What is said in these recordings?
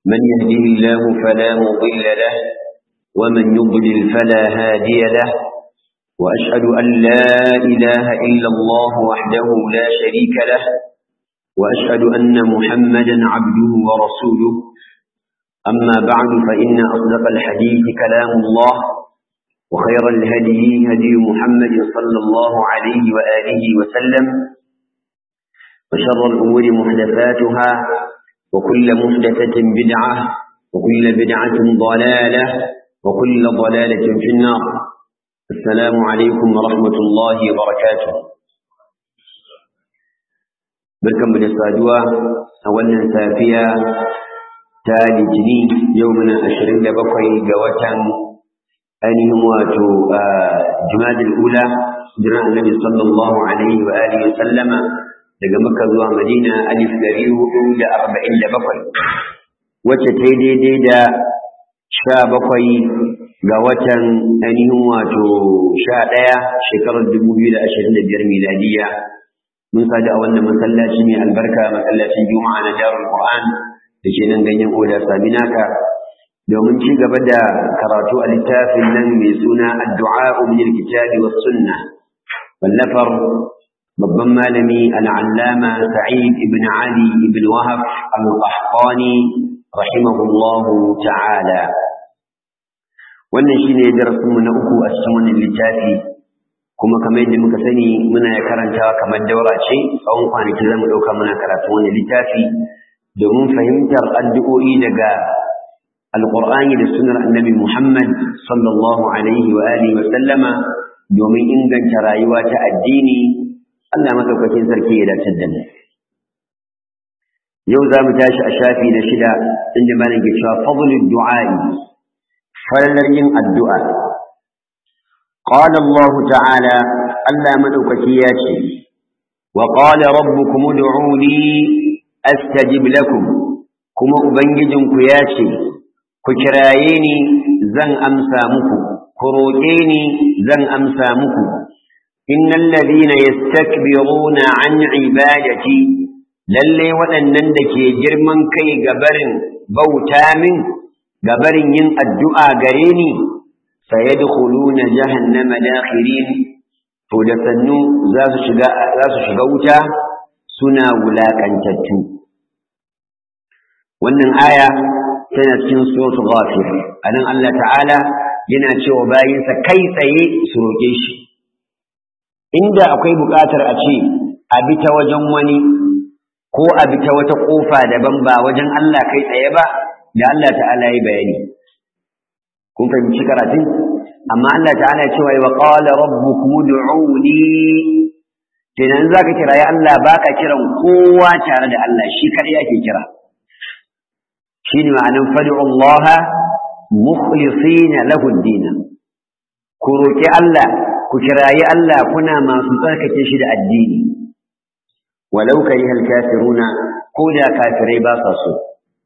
من يهده الله فلا مضل له ومن يضلل فلا هادي له وأشهد أن لا إله إلا الله وحده لا شريك له وأشهد أن محمدا عبده ورسوله أما بعد فإن أصدق الحديث كلام الله وخير الهدي هدي محمد صلى الله عليه وآله وسلم وشر الأمور محدثاتها وكل محدثة بدعة وكل بدعة ضلالة وكل ضلالة في النار السلام عليكم ورحمة الله وبركاته بركم بالسادوة أولا سافية تالي جني يومنا أشرين لبقي قوة ainihin wato jimadin ula jiran annabi sallallahu alaihi wa alihi wa sallama daga makka zuwa madina alif dari hudu da arba'in da bakwai wacce ta daidai da sha bakwai ga watan ainihin wato sha ɗaya shekarar dubu biyu da ashirin da biyar miladiya mun sadu a wannan masallaci mai albarka masallacin juma'a na darul qur'an da ke nan ganyen oda saminaka domin ci gaba da karatu a littafin nan mai suna addu'a min alkitabi was sunna wallafar babban malami al'allama sa'id ibn ali ibn wahab al-qahtani rahimahullahu ta'ala wannan shine darasin mu na uku a cikin wannan littafi kuma kamar yadda muka sani muna karantawa kamar daura ce tsawon kwanaki zamu dauka muna karatu wannan littafi domin fahimtar addu'o'i daga alƙur'ani da sunar annabi Muhammad sallallahu alaihi wa alihi wa sallama domin inganta rayuwa ta addini Allah madaukakin sarki ya dace da mu yau za mu tashi a shafi na shida inda malam ke cewa fadlul du'a'i falalar yin addu'a qala Allah ta'ala Allah madaukaki ya ce wa qala rabbukum ud'uni astajib lakum kuma ubangijinku ya ce ku kiraye ni zan amsa muku ku roƙe ni zan amsa muku innal ladina yastakbiruna an ibadati lalle waɗannan da ke girman kai ga barin bauta min ga barin yin addu'a gare ni sayadkhuluna jahannama dakhirin to da sannu za su shiga za su shiga wuta suna wulakantattu wannan aya tana cikin suratul ghafir anan Allah ta'ala yana cewa bayinsa kai tsaye su roƙe shi inda akwai buƙatar a ce a bi ta wajen wani ko a bi ta wata ƙofa daban ba wajen Allah kai tsaye ba da Allah ta'ala ya bayani kun fahimci karatun amma Allah ta'ala ya cewa wa qala rabbukum ud'uni kenan zaka kira ya Allah baka kiran kowa tare da Allah shi kadai ake kira shine ma'anin fad'u Allah mukhlisina lahu ad-din ku roki Allah ku kirayi Allah kuna masu tsarkake shi da addini walau kariha al-kafiruna ko da kafirai ba sa so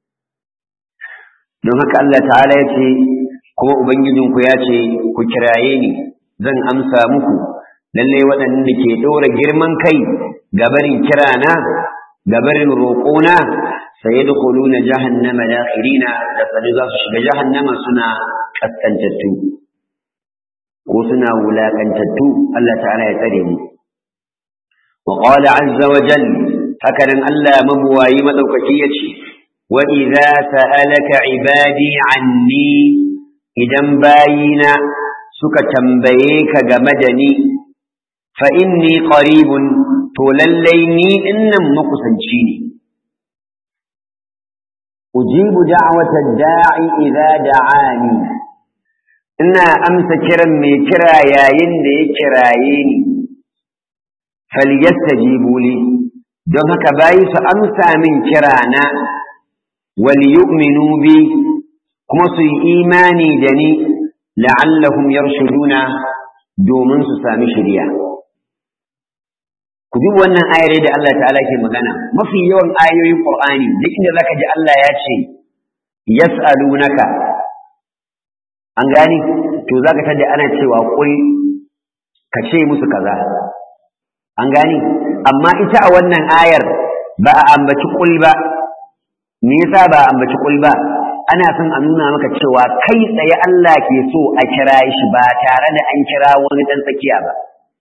don haka Allah ta'ala ya ce kuma ubangijinku ya ce ku kiraye ni zan amsa muku lalle waɗanda ke ɗora girman kai gabarin kirana gabarin roƙona sayadkhuluna jahannama dakhirina da sani za su shiga jahannama suna kaskantattu ko suna wulakantattu Allah ta'ala ya tsare mu wa qala azza wa jal haka nan Allah mabuwayi madaukaki yace wa idza sa'alaka ibadi anni idan bayina suka tambaye ka game da ni fa inni qaribun to lallai ni dinnan makusanci ne أجيب دعوة الداعي إذا دعاني إنا أمس كرم مي كرا ياين دي كراييني فليستجيبوا لي don haka bayi su amsa min kirana wal yu'minu bi kuma su yi imani da ni la'allahum yarshuduna domin su sami shiriya ku duk wannan ayar da Allah ta'ala ke magana mafi yawan ayoyin Qur'ani duk inda zaka ji Allah ya ce yas'alunaka an gani to zaka tada ana cewa kul ka ce musu kaza an gani amma ita a wannan ayar ba a ambaci kul ba me yasa ba ambaci kul ba ana son a nuna maka cewa kai tsaye Allah ke so a kira shi ba tare da an kira wani dan tsakiya ba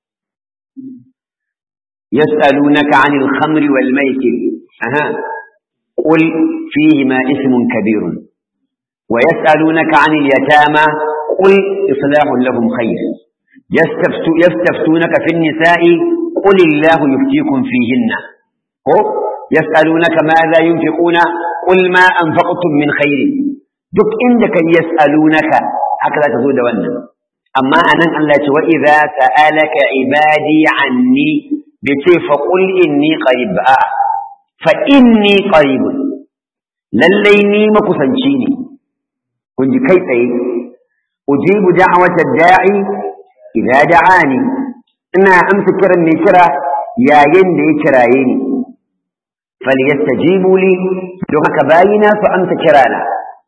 yas'alunaka 'anil khamri wal maisir aha qul fihima ismun kabirun wa yas'alunaka 'anil yatama qul islahun lahum khair yastaftu yastaftunaka fin nisa'i qul illahu yuftikum fihinna ko yas'alunaka madha yunfiquna qul ma anfaqtum min khairin duk inda kan yas'alunaka haka za ta zo da wannan amma anan Allah ya ce wa idza sa'alaka ibadi anni bi ce fa qul inni qarib a fa inni qarib lallai ni makusanci ne kun ji kai tsaye ujibu da'wata da'i idza da'ani ina amsa kiran mai kira yayin da ya kiraye ni falyastajibu li don haka bayina su amsa kirana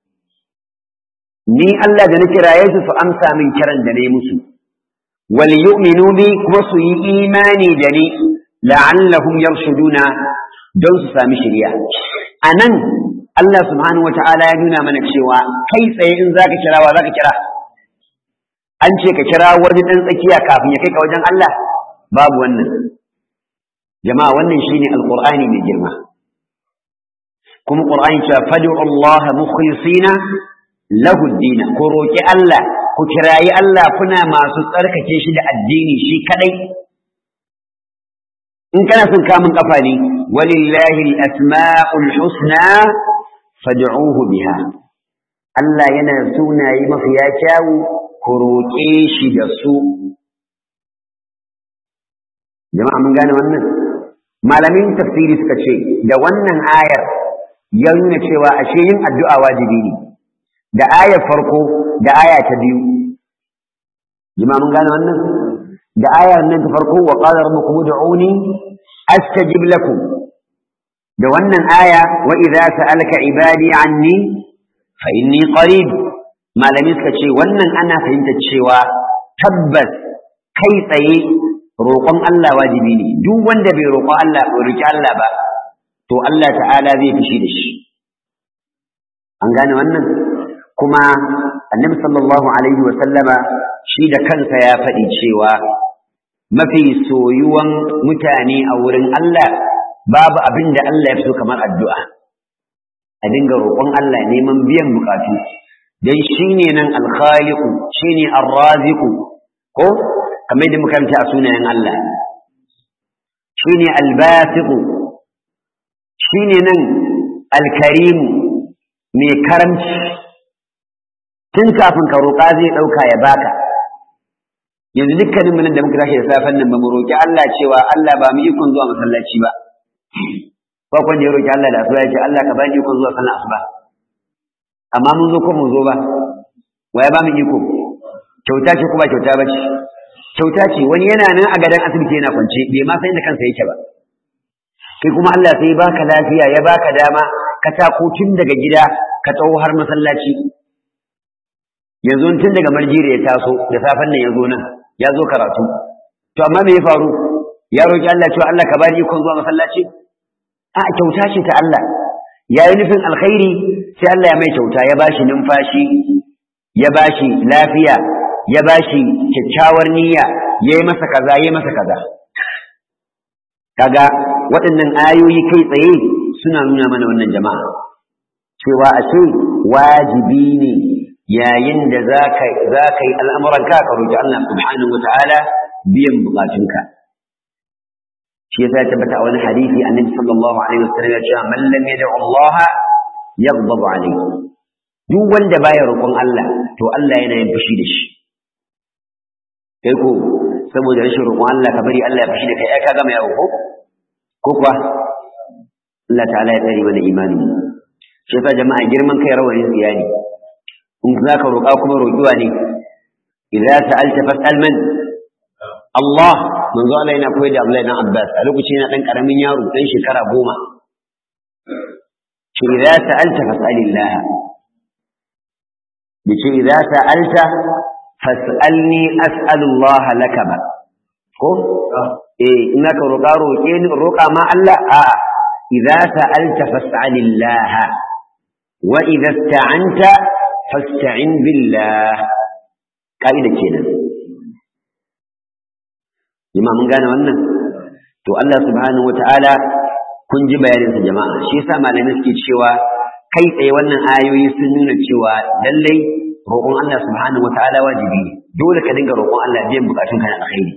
ni Allah da na kiraye su su amsa min kiran da na musu wal yu'minu bi kuma su yi imani da ni la'allahum yarshuduna don su sami shiriya anan Allah subhanahu wata'ala ya nuna mana cewa kai tsaye in zaka kira wa zaka kira an ce ka kira wani dan tsakiya kafin ya kai ka wajen Allah babu wannan jama'a wannan shine alqur'ani mai girma kuma qur'ani cewa fad'u Allah mukhlisina lahu ad-din ku roki Allah ku kirayi Allah kuna masu tsarkake shi da addini shi kadai in kana son kamun kafa ne walillahi al-asma'ul husna fad'uhu biha Allah yana sunaye mafiya kyawu ku roƙe shi da su jama'a mun gane wannan malamin tafsiri suka ce da wannan ayar ya nuna cewa ashe yin addu'a wajibi ne da ayar farko da aya ta biyu jama'a mun gane wannan da ayar nan ta farko wa qala rabbukum ud'uni astajib lakum da wannan aya wa idza sa'alaka ibadi anni fa inni qarib malami suka ce wannan ana fahimtar cewa tabbas kai tsaye roƙon Allah wajibi ne duk wanda bai roƙon Allah bai roƙi Allah ba to Allah ta'ala zai fushi da shi an gane wannan kuma annabi sallallahu alaihi wa sallama shi da kansa ya faɗi cewa mafi soyuwan mutane a wurin Allah babu abin da Allah ya fi so kamar addu'a a dinga roƙon Allah neman biyan bukatu dan shine nan alkhaliqu shine arraziqu ko kamar da muka a sunayen Allah shine albasiqu shine nan alkarimu mai karamci tun kafin ka roƙa zai ɗauka ya baka yanzu dukkanin nan da muka tashi da safen nan ba mu roƙi Allah cewa Allah ba mu ikon zuwa masallaci ba ko kun da ya roƙi Allah da asuba ya ce Allah ka bani ikon zuwa sallar asuba amma mun zo ko mun zo ba waya ba mu iko kyauta ce ko ba kyauta ba ce kyauta ce wani yana nan a gadon asibiti yana kwance bai ma san inda kansa yake ba kai kuma Allah sai baka lafiya ya baka dama ka tako tun daga gida ka tsawo har masallaci yanzu tun daga marjira ya taso da safen nan ya zo nan ya zo karatu to amma me ya faru ya roki Allah cewa Allah ka bani ikon zuwa masallaci a kyauta ce ta Allah ya yi nufin alkhairi sai Allah ya mai kyauta ya bashi numfashi ya bashi lafiya ya bashi kyakkyawar niyya ya yi masa kaza ya yi masa kaza kaga waɗannan ayoyi kai tsaye suna nuna mana wannan jama'a cewa a ce wajibi ne yayin da za ka yi al'amuranka ka roƙi Allah subhanahu wa ta'ala biyan buƙatunka shi yasa ya tabbata a wani hadisi annabi sallallahu alaihi wasallam ya ce man lam yad'u Allah yaghdabu alayhi duk wanda baya roƙon Allah to Allah yana yin fushi da shi kai ko saboda rashin roƙon Allah ka bari Allah ya fushi da kai ai ka gama yawo ko ko kuwa Allah ta'ala ya tsare mana imani shi yasa jama'a girman kai rawanin tsiyani in za ka roƙa kuma roƙiwa ne idza sa'alta fas'al man Allah manzo Allah yana koyar da Abdullahi dan Abbas a lokacin yana dan karamin yaro dan shekara goma shi idza sa'alta fas'alillah bice idza sa'alta fas'alni as'alu Allah laka ba ko eh ina ka roƙa roƙe ni roƙa ma Allah a idza sa'alta fas'alillah wa idza ista'anta fasta'in billah kaida kenan jama'a mun gane wannan to Allah subhanahu wata'ala kun ji bayaninsa jama'a shi yasa malamai suke cewa kai tsaye wannan ayoyi sun nuna cewa lallai roƙon Allah subhanahu wata'ala wajibi ne dole ka dinga roƙon Allah biyan bukatun ka na alkhairi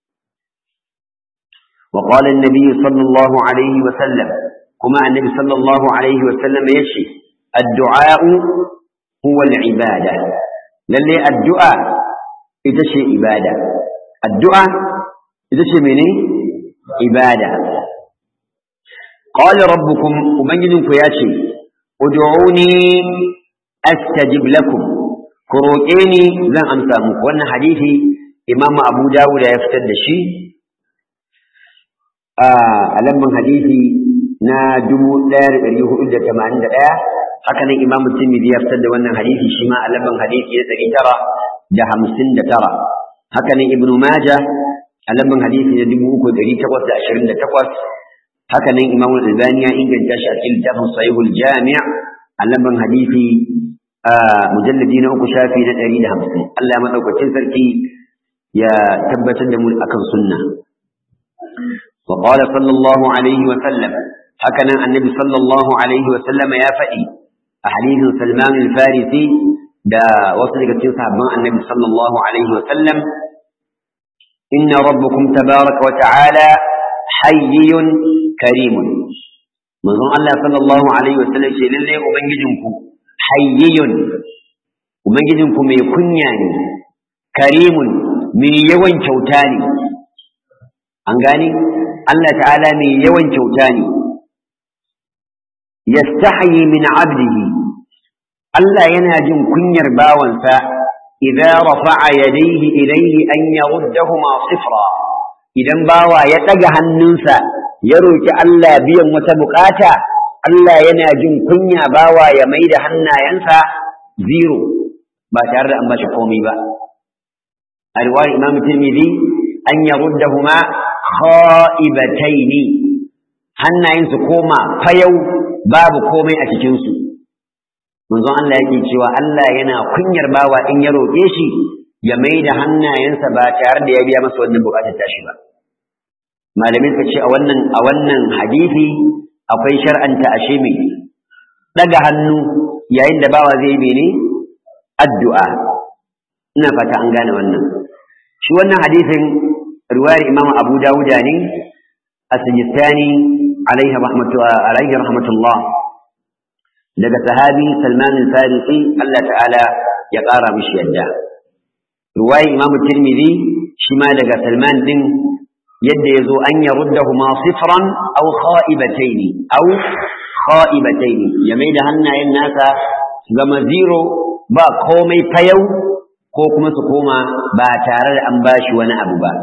wa qala an-nabi sallallahu alaihi wa sallam kuma annabi sallallahu alaihi wa sallam yace addu'a huwa al-ibada lallai addu'a ita ce ibada addu'a ita ce mene ibada qala rabbukum ubangijinku ya ce ud'uni astajib lakum ku roƙe ni zan amsa muku wannan hadisi imam abu dawud ya fitar da shi a lamban hadisi na 1481 haka nan imam tirmidhi ya fitar da wannan hadisi shi ma a lamban hadisi na 959 haka nan ibnu majah a lamban hadisi na 3828 haka nan imamu albani ya inganta shi a cikin littafin sahihul jami' a lamban hadisi a mujalladi na uku shafi na ɗari da hamsin Allah ya maɗaukacin sarki ya tabbatar da mu akan sunna wa qala sallallahu alaihi wa sallam haka nan annabi sallallahu alaihi wa sallama ya faɗi a hadisin salman al-farisi da wasu daga cikin sahabban annabi sallallahu alaihi wa sallam inna rabbukum tabaraka wa ta'ala hayyun karimun manzon Allah sallallahu alaihi wasallam ce lalle ubangijinku hayyun ubangijinku mai kunya ne karimun mai yawan kyauta ne an gani Allah ta'ala mai yawan kyauta ne yastahyi min abdihi Allah yana jin kunyar bawansa idza rafa'a yadayhi ilayhi an yaruddahuma sifra idan bawa ya ɗaga hannunsa ya roƙi Allah biyan wata bukata Allah yana jin kunya bawa ya mai da hannayensa zero ba tare da an bashi komai ba a riwayar imam tirmidhi an yaruddahuma kha'ibataini hannayensu koma fayau babu komai a cikinsu manzon Allah yake cewa Allah yana kunyar bawa in ya roƙe shi ya mai da hannayensa ba tare da ya biya masa wannan bukatar tashi ba malamai suka ce a wannan a wannan hadisi akwai shar'anta ashe mai daga hannu yayin da bawa zai mene addu'a ina fata an gane wannan shi wannan hadisin riwayar Imam Abu Dawud ne as-Sijistani alaihi rahmatu alaihi rahmatullah daga sahabi Salman al-Farisi Allah ta'ala ya ƙara mishi yadda riwayar Imam Tirmidhi shi ma daga Salman din yadda ya zo an ya ruddahuma sifran aw kha'ibataini aw kha'ibataini ya mai da hannayen nasa su zama zero ba komai fayau ko kuma su koma ba tare da an bashi wani abu ba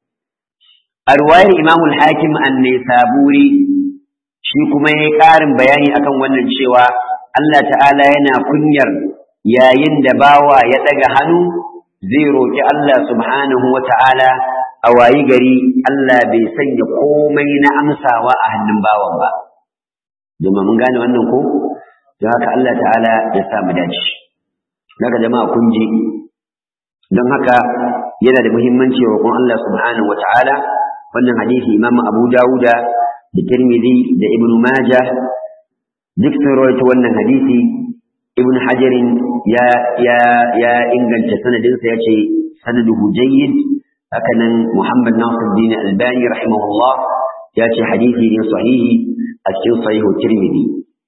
a ruwayar imamul hakim an saburi shi kuma ya yi ƙarin bayani akan wannan cewa Allah ta'ala yana kunyar yayin da bawa ya ɗaga hannu zai roƙi Allah subhanahu wa ta'ala a wayi gari Allah bai sanya komai na amsawa a hannun bawan ba domin mun gane wannan ko don haka Allah ta'ala ya sa mu dace daga jama'a kun ji don haka yana da muhimmanci roƙon Allah subhanahu wata'ala wannan hadisi Imam Abu Dawuda da Tirmidhi da Ibn Majah duk sun rawaito wannan hadisi Ibn Hajarin ya ya ya inganta sanadinsa ya ce sanaduhu jayyid hakanan Muhammad Nasiruddin Albani rahimahullah ya ce hadisi ne sahihi a cikin sahihu Tirmidhi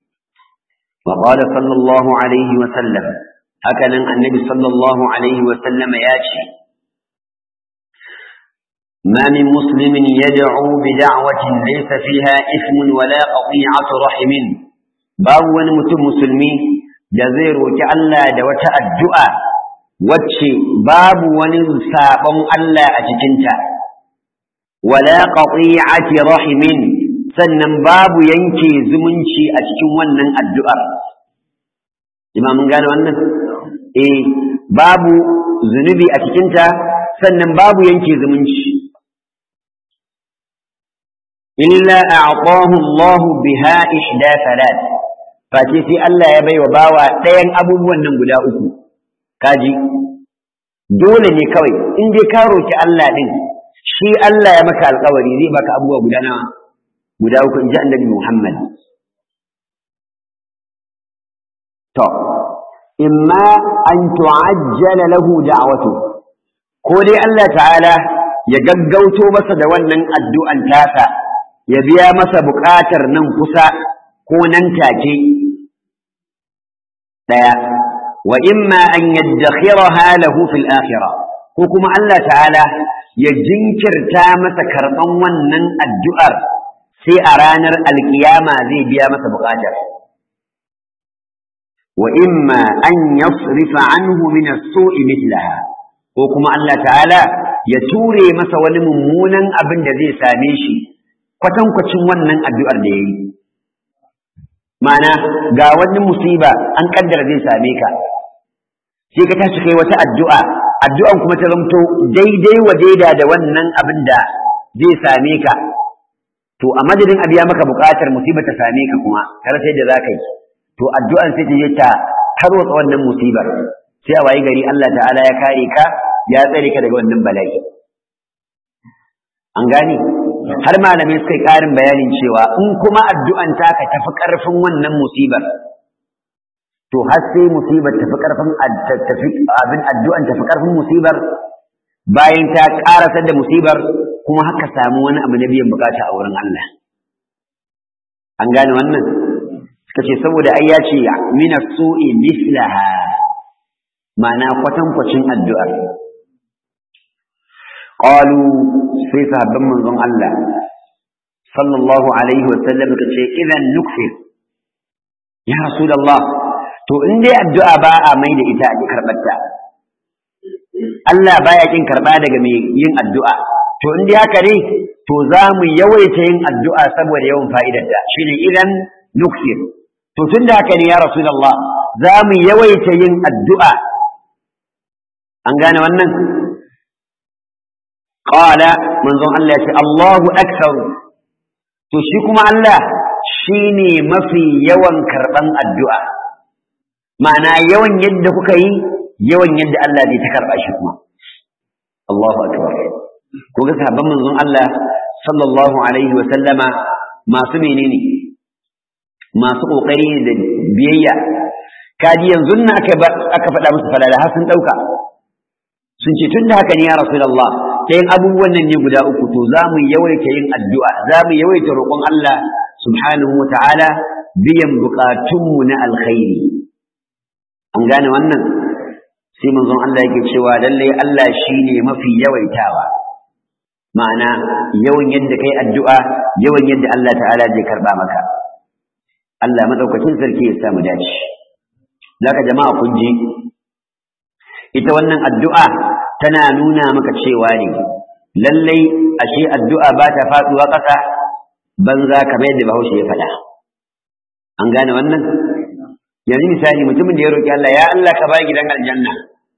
wa qala sallallahu alaihi wa sallam hakanan annabi sallallahu alaihi wa sallam ya ce ما من مسلم يدعو بدعوة ليس فيها إثم ولا قطيعة رحم باب ونمتم مسلمي جزير وتعالى دوت الدعاء wacce babu wani sabon Allah a cikinta, wala qati'ati rahimin sannan babu yanke zumunci a cikin wannan addu'ar. Jima mun gane wannan? Eh, babu zunubi a cikinta sannan babu yanke zumunci. illa a'tahu Allah biha ihda salat face sai Allah ya baiwa bawa ɗayan abubuwan nan guda uku kaji dole ne kawai in dai ka roki Allah din shi Allah ya maka alƙawari zai baka abubuwa guda nawa guda uku in ji annabi Muhammad to imma an tu'ajjala lahu da'watu ko dai Allah ta'ala ya gaggauto masa da wannan addu'an tasa ya biya masa buƙatar nan kusa ko nan take daya wa imma an yaddakhiraha lahu fil akhirah ko kuma Allah ta'ala ya jinkirta masa karban wannan addu'ar sai a ranar alkiyama zai biya masa buƙatar wa imma an yasrifa anhu min as-su'i mithlaha ko kuma Allah ta'ala ya ture masa wani mummunan abin da zai same shi kwatankwacin wannan addu'ar da yayi ma'ana ga wani musiba an kaddara zai same ka sai ka tashi kai wata addu'a addu'an kuma ta zamto daidai wa daida da wannan abin da zai same ka to a madadin a biya maka buƙatar musiba ta same ka kuma kar sai da za ka yi to addu'an sai ta je ta tarwatsa wannan musibar sai a wayi gari Allah ta'ala ya kare ka ya tsare ka daga wannan bala'i an gane har malamai suka yi ƙarin bayanin cewa in kuma addu'an taka tafi ƙarfin wannan musibar to har sai musibar tafi ƙarfin abin addu'an tafi ƙarfin musibar bayan ta ƙarasar da musibar kuma haka samu wani abu na biyan bukata a wurin Allah an gane wannan suka ce saboda ai ya ce mina su'i mislaha ma'ana kwatankwacin addu'ar qalu sai sahabban manzon Allah sallallahu alaihi wa sallam ka ce idan nukfir ya rasulullah to in dai addu'a ba a mai da ita a karɓar ta Allah baya kin karɓa daga mai yin addu'a to in dai haka ne to za mu yawaita yin addu'a saboda yawan fa'idarta shine idan nukfir to tun da haka ne ya rasulullah za mu yawaita yin addu'a an gane wannan qala manzon Allah ya ce Allahu akbar to shi kuma Allah shine mafi yawan karban addu'a ma'ana yawan yadda kuka yi yawan yadda Allah zai ta karba shi kuma Allahu akbar ko ga sahabban manzon Allah sallallahu alaihi wa sallama masu menene masu kokari da biyayya kaji yanzu na aka aka faɗa musu falala har sun ɗauka sun ce tun da haka ne ya rasulullah ɗayan abubuwan nan ne guda uku to za mu yawaita yin addu'a za mu yawaita roƙon Allah subhanahu wa ta'ala biyan buƙatunmu na alkhairi an gane wannan sai manzon Allah yake cewa lallai Allah shine mafi yawaitawa ma'ana yawan yadda kai addu'a yawan yadda Allah ta'ala zai karba maka Allah madaukakin sarki ya samu dace zaka jama'a kun ji ita wannan addu'a tana nuna maka cewa ne lallai ashe addu'a ba ta faduwa ƙasa banza kamar yadda Bahaushe ya faɗa an gane wannan yanzu misali mutumin da ya roki Allah ya Allah ka ba gidan aljanna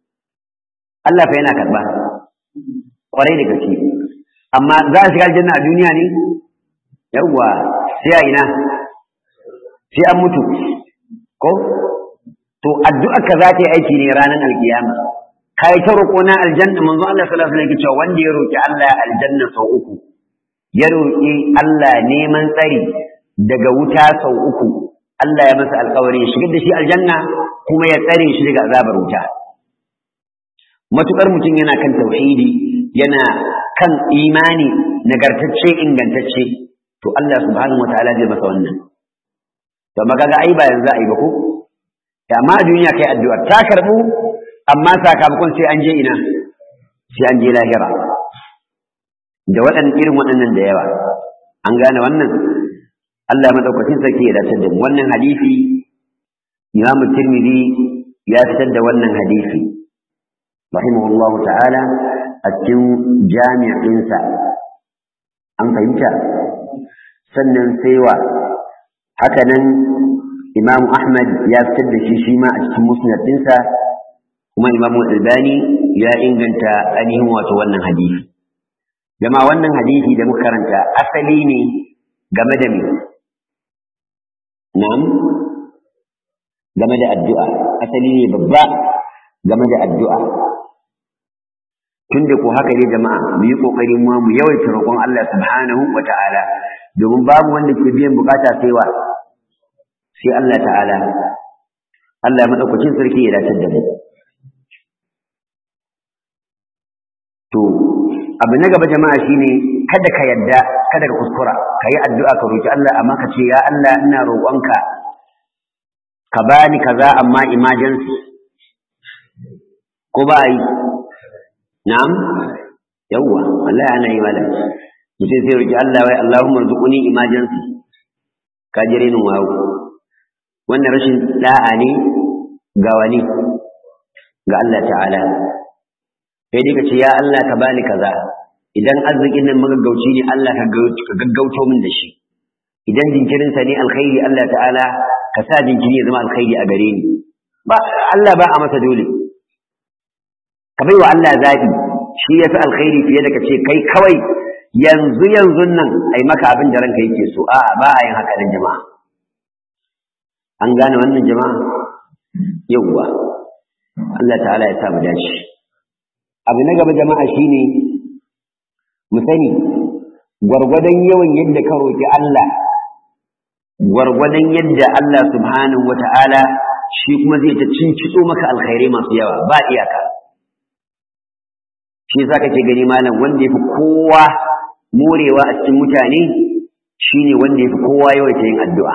Allah fa yana karba kwarai da gaske amma za a shiga aljanna a duniya ne yawwa sai a ina sai an mutu ko to addu'ar ka za ta yi aiki ne ranar alkiyama kai ta roƙo na aljanna manzo Allah sallallahu alaihi wasallam cewa wanda ya roki Allah aljanna sau uku ya roki Allah neman tsari daga wuta sau uku Allah ya masa alƙawari ya shigar da shi aljanna kuma ya tsare shi daga azabar wuta matukar mutum yana kan tauhidi yana kan imani nagartacce ingantacce to Allah subhanahu wataala zai masa wannan to magaga ai ba yanzu ai ba ko amma a duniya kai addu'a ta karbu amma sakamakon sai an je ina sai an je lahira da waɗannan irin waɗannan da yawa an gane wannan Allah madaukakin sarki ya dace da mu wannan hadisi Imam Tirmidhi ya fitar da wannan hadisi rahimahullahu ta'ala a cikin jami'insa an fahimta sannan sai wa haka nan Imam Ahmad ya fitar da shi shi ma a cikin musnad ɗinsa kuma Imam Albani ya inganta ainihin wato wannan hadisi jama'a wannan hadisi da muka karanta asali ne game da me na'am game da addu'a asali ne babba game da addu'a tunda ko haka ne jama'a mu yi kokari mu mu yawaita roƙon Allah subhanahu wa ta'ala domin babu wanda ke biyan bukata sai wa sai Allah ta'ala Allah madaukakin sarki ya dace da mu to abu na gaba jama'a shine kada ka yadda kada ka kuskura ka yi addu'a ka roki Allah amma ka ce ya Allah ina roƙonka ka bani kaza amma emergency ko ba yi na'am yawwa wallahi ana yi malam mutum sai roki Allah wai Allahumma rzuquni emergency ka jire ni wawo wannan rashin da'a ne ga wani ga Allah ta'ala sai dai ka ce ya Allah ka bani kaza idan arzikin nan magaggauci ne Allah ka gaggauto min da shi idan jinkirin sa ne alkhairi Allah ta'ala ka sa jinkiri ya zama alkhairi a gare ni ba Allah ba a masa dole ka bai wa Allah zabi shi yafi alkhairi fiye da ka ce kai kawai yanzu yanzu nan ai maka abin da ranka yake so a'a ba a yin haka nan jama'a an gane wannan jama'a yawwa Allah ta'ala ya sa mu dace abu na gaba jama'a shine mu sani gwargwadon yawan yadda ka roƙi Allah gwargwadon yadda Allah subhanahu wata'ala shi kuma zai ta cincito maka alkhairai masu yawa ba iyaka shi yasa kake gani malam wanda yafi kowa morewa a cikin mutane shine wanda yafi kowa yawaita yin addu'a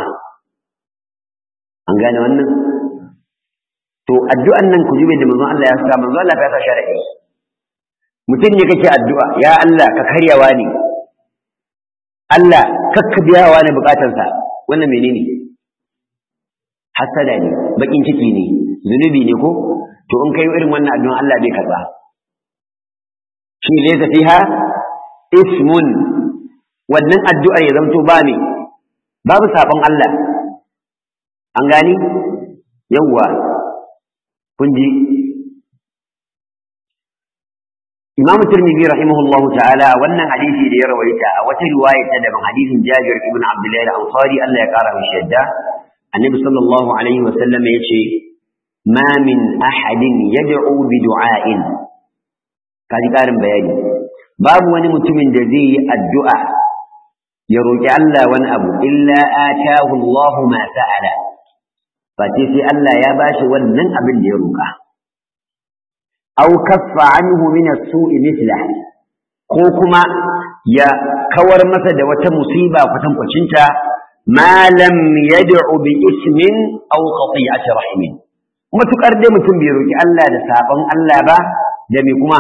an gane wannan to addu'an nan ku jube da manzon Allah ya sa manzon Allah ya sa sharadi mutum ne kake addu'a ya Allah ka karyawa ne Allah kakka biyawa ne bukatarsa wannan menene hasada ne bakin ciki ne zunubi ne ko to in kai irin wannan addu'a Allah bai karba shi laysa fiha ismun wannan addu'ar ya zanto ba ne babu sabon Allah an gani yawwa kun ji Imam Tirmidhi rahimahullahu ta'ala wannan hadisi da ya rawaita a wata riwaya ta daban hadisin Jabir ibn Abdullah al-Ansari Allah ya kara mishi yadda Annabi sallallahu alaihi wa sallam yace ma min ahadin yad'u bi du'ain kaji karin bayani babu wani mutumin da zai yi addu'a ya roki Allah wani abu illa atahu Allah ma sa'ala fa sai Allah ya bashi wannan abin da ya roka aw kaffa anhu min as-su'i mithla ko kuma ya kawar masa da wata musiba kwatankwacinta ma lam yad'u bi ismin aw qati'ati rahimin matukar dai mutum bai roki Allah da sabon Allah ba da me kuma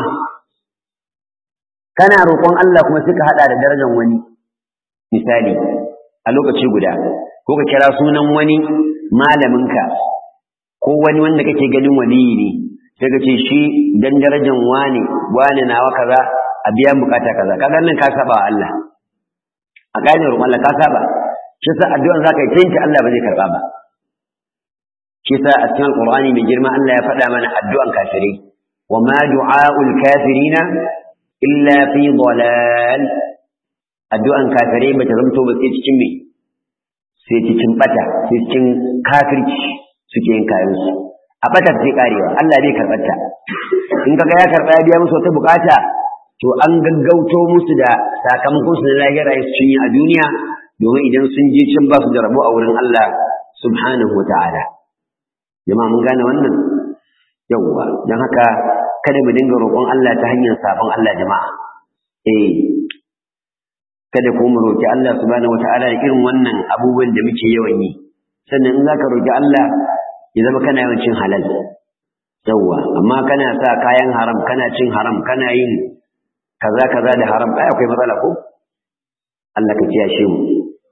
kana roƙon Allah kuma suka hada da darajar wani misali a lokaci guda ko ka kira sunan wani malaminka ko wani wanda kake ganin waliyi ne sai ka ce shi dan darajan wane wane nawa kaza a biya bukata kaza kaga nan ka saba wa Allah a gane roƙon Allah ka saba shi sa addu'an zaka yi tinki Allah ba zai karba ba shi sa a cikin Qur'ani mai girma Allah ya faɗa mana addu'an kafirai wa ma du'aul kafirina illa fi dalal addu'an kafirai bata zamto ba sai cikin me sai cikin bata sai cikin kafirci suke yin kayansu a batar sai karewa Allah bai karɓar ta in kaga ya karɓa ya biya musu wata bukata to an gaggauto musu da sakamakon su na lahira su cinye a duniya domin idan sun je can ba su da rabo a wurin Allah subhanahu wata'ala jama'a mun gane wannan yawwa don haka kada mu dinga roƙon Allah ta hanyar sabon Allah jama'a eh kada ko mu roƙi Allah subhanahu wata'ala da irin wannan abubuwan da muke yawan yi sannan in zaka roƙi Allah ya zama kana yawan cin halal yawwa amma kana sa kayan haram kana cin haram kana yin kaza kaza da haram ai akwai matsala ko Allah ka kiyashe mu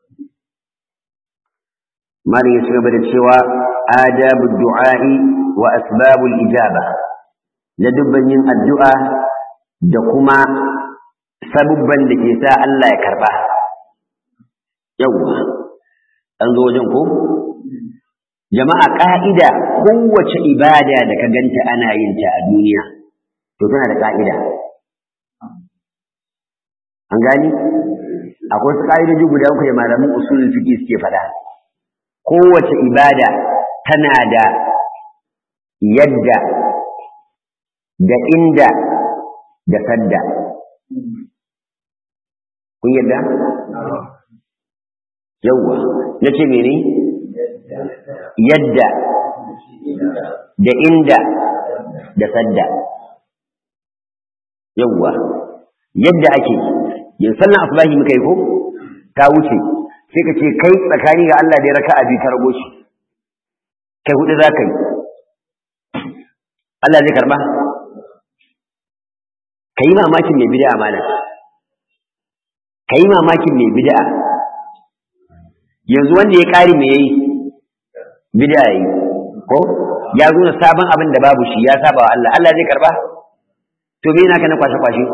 mali ya gaba da cewa adabu du'a'i wa asbabul ijaba da dubban yin addu'a da kuma sabubban da ke sa Allah ya karba yawwa an zo wajen ko jama'a ƙa'ida kowace ibada da ka ganta ana yin ta a duniya to tana da ƙa'ida an gani akwai wasu ƙa'idoji guda uku da malaman usulul fiqh suke faɗa kowace ibada tana da yadda da inda da sadda kun yadda yawwa nace mene yadda da inda da sadda yawwa yadda ake yin sallan asubahi muka yi ko ta wuce sai ka ce kai tsakani ga Allah da ya raka abi ta rago shi kai hudu za ka yi Allah zai karba ka yi mamakin mai bid'a malam ka yi mamakin mai bid'a yanzu wanda ya ƙari me yayi bid'a yayi ko ya zo na sabon abin da babu shi ya saba wa Allah Allah zai karba to me yana kana kwashe kwashe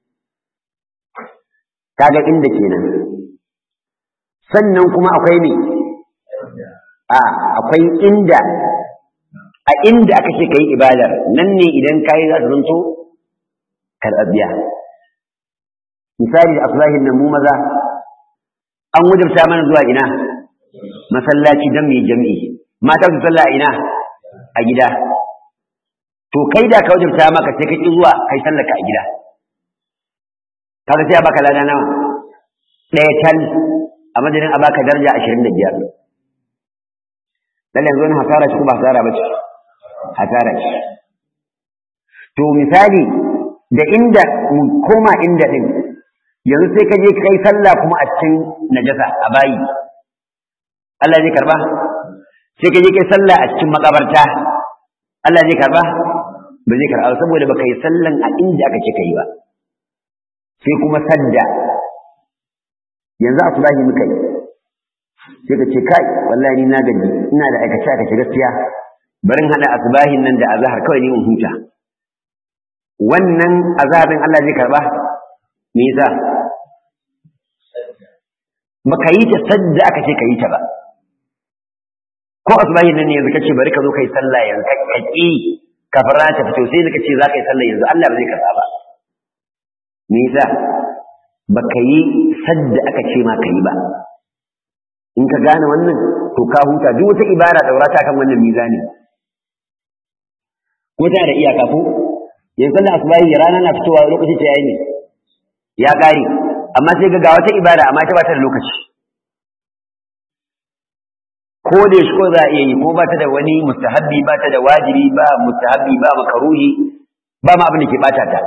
kaga inda kenan sannan kuma akwai ne a akwai inda a inda aka ce kai ibadar nan ne idan kai za ta zanto karɓaɓɓiya misali asbahin nan mu maza an wajabta mana zuwa ina masallaci don mai jam'i mata su sallah ina a gida to kai da ka wajabta maka sai ka ki zuwa kai sallaka a gida kaga sai a baka lada nawa ɗaya tal a madadin a baka daraja ashirin da biyar lalle yanzu wani hasara ce ko ba hasara ba ce hasara ce to misali da inda mu koma inda din yanzu sai ka je kai sallah kuma a cikin najasa a bayi Allah zai karba sai ka je kai sallah a cikin makabarta Allah zai karba ba zai karba saboda baka yi sallan a inda aka ce kai ba sai kuma sadda yanzu a sulahi muka yi sai ka ce kai wallahi ni na gaji ina da aikace aikace gaskiya barin hada asbahin nan da azhar kawai ni in huta wannan azabin Allah zai karba me yasa baka yi ta sadda aka ce ka yi ta ba ko asbahin nan ne yanzu kace bari ka zo kai sallah yanzu ka kaki kafin rana ta fito sai ka ce za ka yi sallah yanzu Allah ba zai karba ba me yasa baka yi sadda aka ce ma ka yi ba in ka gane wannan to ka huta duk wata ibara daura ta kan wannan mizani ko ta da iyaka ko yanzu sallar asubahi rana na fitowa lokaci ta yayi ne ya kare amma sai ga wata ibada amma ta ba ta da lokaci ko da shi ko za a iya yi ko ba ta da wani mustahabbi ba ta da wajibi ba mustahabbi ba makaruhi ba ma abin da ke bata ta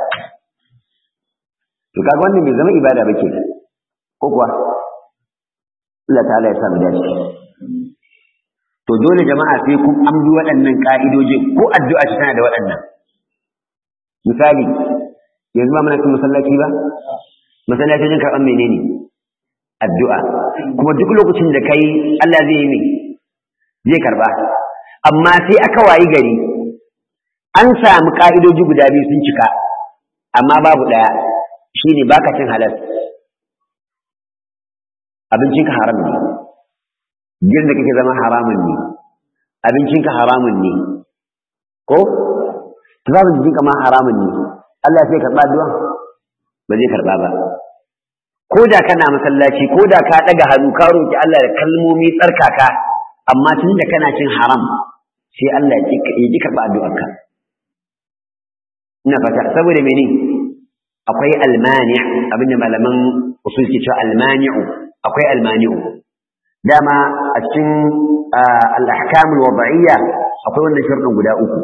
to kaga wannan bai zama ibada ba ke ko kuwa Allah ta'ala ya sa mu dace to dole jama'a sai kun an bi waɗannan ka'idojin ko addu'a ce tana da waɗannan misali yanzu ba muna cin masallaci ba masallacin karɓar menene addu'a kuma duk lokacin da kai Allah zai yi mai zai karɓa amma sai aka wayi gari an samu ƙa'idoji guda biyu sun cika amma babu ɗaya shine baka cin halal abincinka haram ne gidan da kake zama haramun ne abincinka haramun ne ko tufafin jikinka ma haramun ne Allah sai karɓa addu'a ba zai karɓa ba ko da kana masallaci ko da ka ɗaga hannu ka roki Allah da kalmomi tsarkaka amma tun da kana cin haram sai Allah ya ki karɓa addu'arka ina fata saboda mene akwai almani abinda malaman usul ke cewa almani'u akwai almani'u dama a cikin al-ahkam al-wad'iyya akwai wannan sharɗin guda uku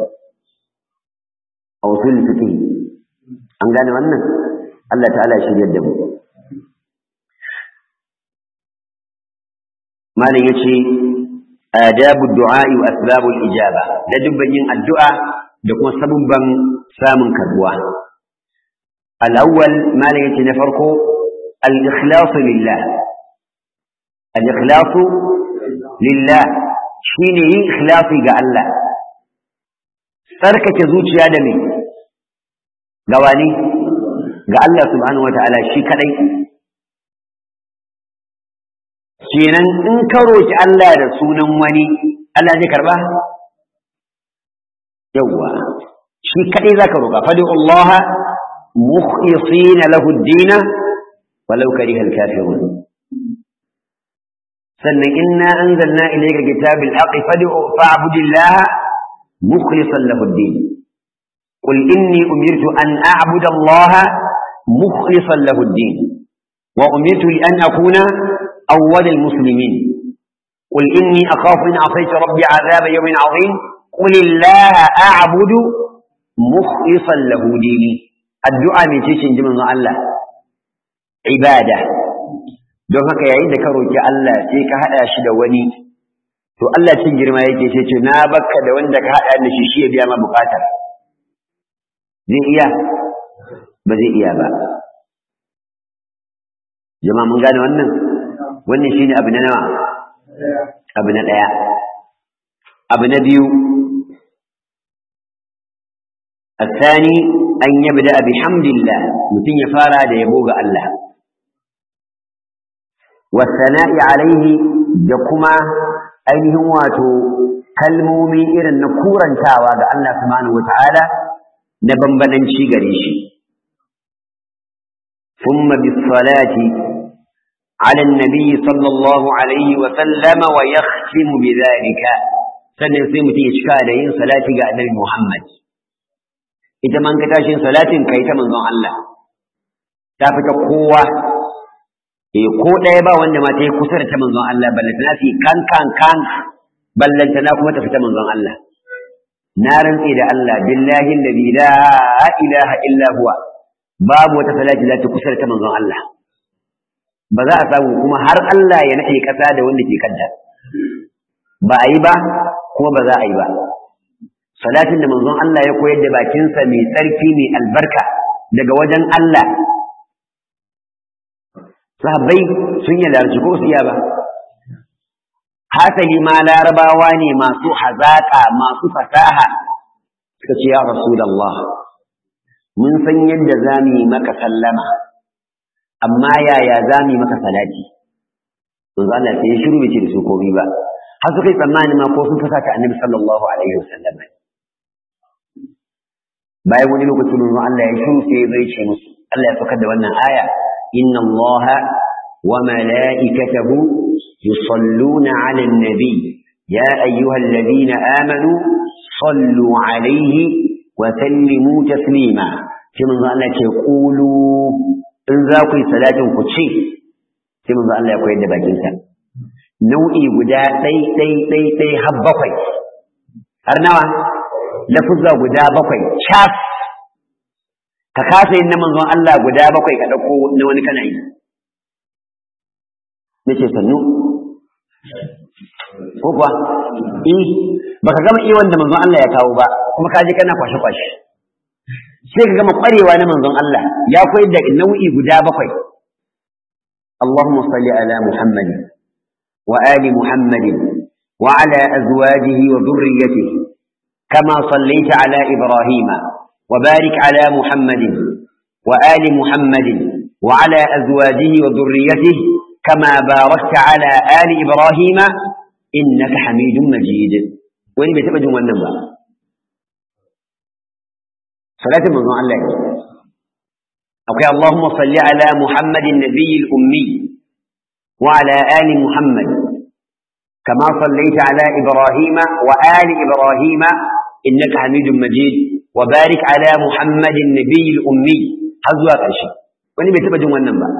a usul fiqh an gane wannan Allah ta'ala shiryar da mu malam yace adabu du'a wa asbabu al-ijaba da dubban yin addu'a da kuma sabubban samun karbuwa al-awwal malam yace na farko al-ikhlas lillah al-ikhlas lillah shine yin ikhlasi ga Allah tsarkake zuciya da me ga wani ga Allah subhanahu wata'ala shi kadai kenan in ka roki Allah da sunan wani Allah zai karba yawwa shi kadai zaka roka fadi Allah mukhlisina lahu ad-din walau karihal kafirun sannan inna anzalna ilayka kitabil haqqi fad'u fa'budillaha mukhlishan lahu ad-din qul inni umirtu an a'budu allaha mukhlishan lahu ad-din wa umirtu li an akuna awwal al-muslimin qul inni akhafu in asaytu rabbi 'adhaba yawmin 'azim qul illaha a'budu mukhlishan lahu dini addu'a mai ce shi manzon Allah ibada don haka yayin da ka roki Allah sai ka hada shi da wani to Allah cin girma yake sai ce na bakka da wanda ka hada da shi shi ya biya ma bukata zai iya ba zai iya ba jama'a mun gane wannan wannan shine abu na nawa abu na daya abu na biyu الثاني أن يبدأ بحمد الله متن يفارى ليبوغ الله والثناء عليه جكما أينه واتو كلمومي إرن نكورا تاوى الله سبحانه وتعالى نبنبنا شيغريشي ثم بالصلاة على النبي صلى الله عليه وسلم ويختم بذلك سنسيم تيشكا لين صلاة النبي محمد ita man ka tashin salatin kai ta manzon Allah ta fita kowa eh ko ɗaya ba wanda ma ta yi kusa da ta manzon Allah ballantana fi kan kan kan ballantana kuma ta fita manzon Allah na rantse da Allah billahi alladhi la ilaha illa huwa babu wata salati za ta kusa da ta manzon Allah ba za a samu kuma har Allah ya nade kasa da wanda ke kanta ba a yi ba kuma ba za a yi ba salatin da manzon Allah ya koyar da bakinsa mai tsarki mai albarka daga wajen Allah sahabbai sun yi larci ko su iya ba hasali ma larabawa ne masu hazaƙa masu fasaha suka ce ya rasulullah mun san yadda za mu yi maka sallama amma yaya za mu yi maka salati manzo Allah sai ya shiru bai ce da su komai ba har suka yi tsammani ma ko sun fasata annabi sallallahu alaihi wasallam bayan wani lokacin manzo Allah ya shiru sai zai ce musu Allah ya saukar da wannan aya inna Allah wa mala'ikatahu yusalluna 'alan nabi ya ayyuhalladhina amanu sallu 'alayhi wa sallimu taslima sai manzo Allah ce qulu in za ku yi salatin ku ce sai manzo Allah ya koyar da bakin sa nau'i guda ɗai ɗai ɗai ɗai har bakwai har nawa lafuzza guda bakwai cas ka kasa yin na manzon Allah guda bakwai ka ɗauko na wani kana yi na ce sannu ko kuwa eh baka gama iya wanda manzon Allah ya kawo ba kuma ka je kana kwashe kwashe sai ka gama kwarewa na manzon Allah ya koyar da nau'i guda bakwai اللهم صل على محمد وآل محمد وعلى أزواجه وذريته كما صليت على إبراهيم وبارك على محمد وآل محمد وعلى أزواجه وذريته كما باركت على آل إبراهيم إنك حميد مجيد وين بتبدو والنبى صلاة من الله أوكي اللهم صل على محمد النبي الأمي وعلى آل محمد كما صليت على إبراهيم وآل إبراهيم إنك حميد مجيد وبارك على محمد النبي الأمي هذا ƙarshe wani bai taɓa jin wannan ba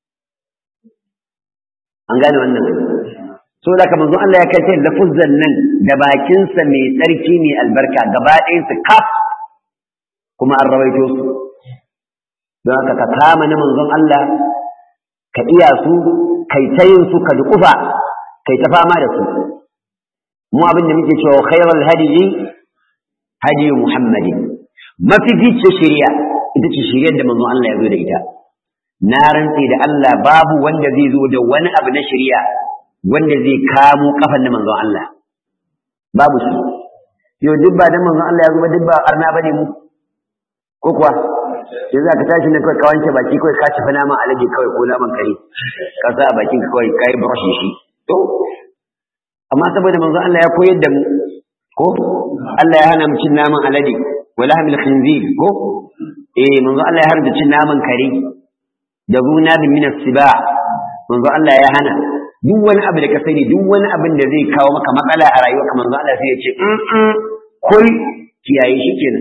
an gane wannan so da kamar zuwa Allah ya kai sai lafuzzan nan da bakinsa mai tsarki mai albarka gaba ɗayansu kaf kuma an rawaito su don haka ka kama na manzon Allah ka iya su kai ta yin su ka duƙufa kai ta fama da su mu abin da muke cewa khairul hadiyi hadiyu muhammadin mafificin shari'a ita ce shari'ar da manzon Allah ya zo da ita na rantse da Allah babu wanda zai zo da wani abu na shari'a wanda zai kamo kafan da manzon Allah babu shi yau duk ba da manzon Allah ya zo ba duk ba arna bane mu ko kuwa sai za ka tashi na kawai ka wanke baki kawai ka tafi naman alaji kawai ko naman kare ka sa a bakin ka kawai kai brush shi to amma saboda manzon Allah ya koyar da mu ko Allah ya hana mu cin naman alade wala hamil khinzir ko eh manzon Allah ya haramta cin naman kare da zuna bin min siba manzo Allah ya hana duk wani abu da ka sani duk wani abin da zai kawo maka matsala a rayuwarka manzo Allah sai ya ce in kul kiyaye shi kenan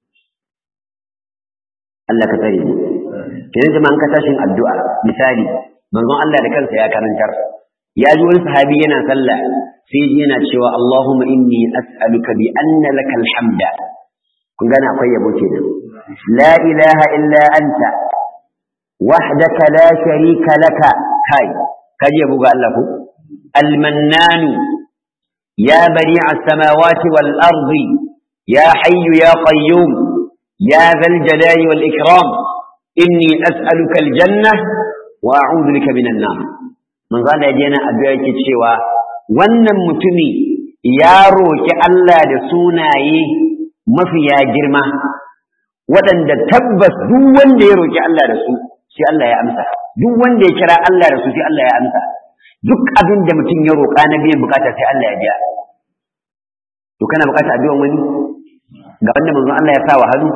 Allah ka tsare mu kenan jama'an ka tashin addu'a misali manzon Allah da kansa ya karantar ya ji wani sahabi yana sallah sai ji yana cewa Allahumma inni as'aluka bi anna lakal hamda kun gane akwai yabo kenan la ilaha illa anta wahdaka la sharika laka kai kaji yabo ga Allah ko al-mannan ya bari'a as-samawati wal ardi ya hayyu ya qayyum ya dhal jalali wal ikram inni as'aluka al-janna wa a'udhu bika minan nar manzo Allah yaje yana addu'a yake cewa wannan mutumi ya roki Allah da sunaye mafiya girma waɗanda tabbas duk wanda ya roki Allah da su sai Allah ya amsa duk wanda ya kira Allah da su sai Allah ya amsa duk abin da mutum ya roƙa na biyan bukata sai Allah ya biya to kana bukata addu'an wani ga wanda manzon Allah ya sa wa hannu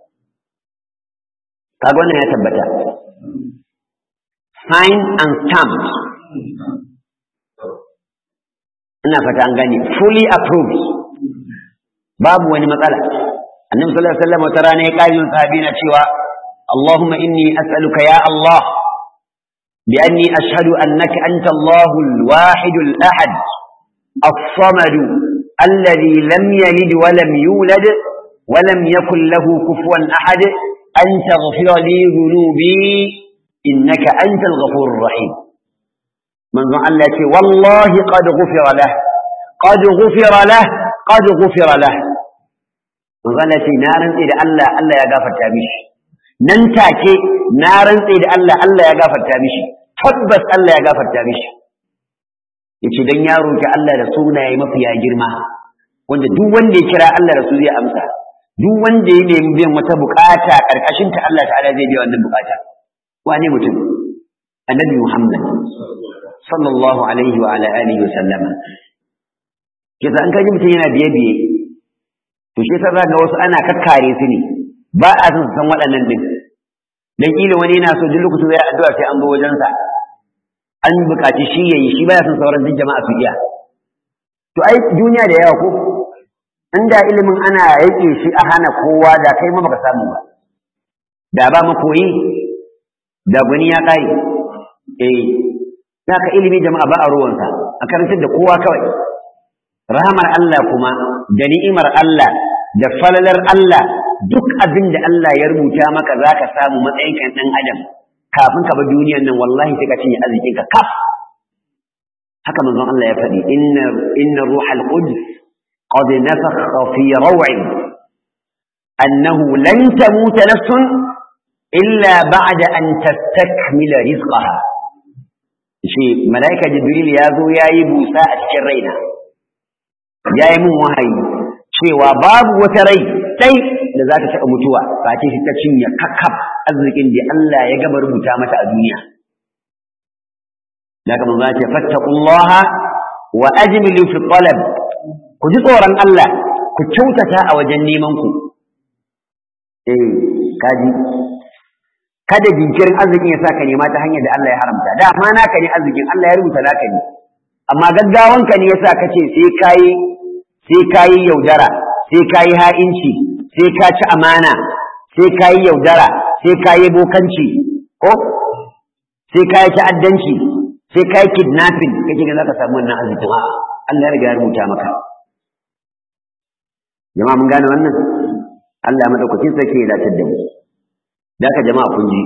kaga wannan ya tabbata sign and stamp ina fata an gane fully approved babu wani matsala annabi sallallahu alaihi wasallam wata rana ya kaji sahabi na cewa Allahumma inni as'aluka ya Allah bi anni ashhadu annaka anta Allahu al-wahid al-ahad as-samad alladhi lam yalid wa lam yulad wa lam yakul lahu kufuwan ahad an taghfira li dhunubi innaka antal ghafurur rahim manzon Allah ce wallahi qad ghufira lah qad ghufira lah qad ghufira lah manzon Allah ce na rantsi da Allah Allah ya gafarta mishi nan take na rantsi da Allah Allah ya gafarta mishi tabbas Allah ya gafarta mishi yace dan ya roki Allah da sunaye mafiya girma wanda duk wanda ya kira Allah da su zai amsa duk wanda ya nemi biyan wata bukata karkashin ta Allah ta'ala zai biya wannan bukata wane mutum annabi Muhammad sallallahu alaihi wa ala alihi wa sallama kisa an kaji mutum yana biye biye to shi yasa ga wasu ana kakkare su ne ba a son san waɗannan din dan kila wani yana so duk lokacin zai addu'a sai an zo wajen sa an buƙaci shi yayi shi baya son sauran duk jama'a su iya to ai duniya da yawa ko inda ilimin ana yake shi a hana kowa da kai ma baka samu ba da ba mu koyi da gani ya kai eh ka ilimi jama'a ba a ruwansa a karantar da kowa kawai rahamar Allah kuma da ni'imar Allah da falalar Allah duk abin da Allah ya rubuta maka za ka samu matsayin kan ɗan adam kafin ka bar duniyar nan wallahi sai ka cinye arzikin ka kaf haka manzon Allah ya faɗi inna inna ruhal qudus qad nafakha fi raw'i annahu lan tamuta nafsun illa ba'da an tastakmila rizqaha shi malaika jibril ya zo yayi busa a cikin raina yayi mun wahayi cewa babu wata rai sai da za ta taɓa mutuwa ba ce ta cinye kakkaf arzikin da Allah ya gaba rubuta mata a duniya da kamar za ce fattaqullaha wa ajmilu fi talab ku ji tsoron Allah ku kyautata a wajen neman ku eh kaji kada jinkirin arzikin ya saka nema ta hanyar da Allah ya haramta da amma naka ne arzikin Allah ya rubuta naka ne amma gaggawanka ne yasa kace sai kai sai kai yaudara sai kai ha'inci sai ka ci amana sai kai yaudara sai kai bokanci ko sai kai ta'addanci sai kai kidnapping kake ga zaka samu wannan arzikin a Allah ya riga ya rubuta maka jama'a mun gane wannan Allah madaukakin sarki ya dace da mu da ka jama'a kun ji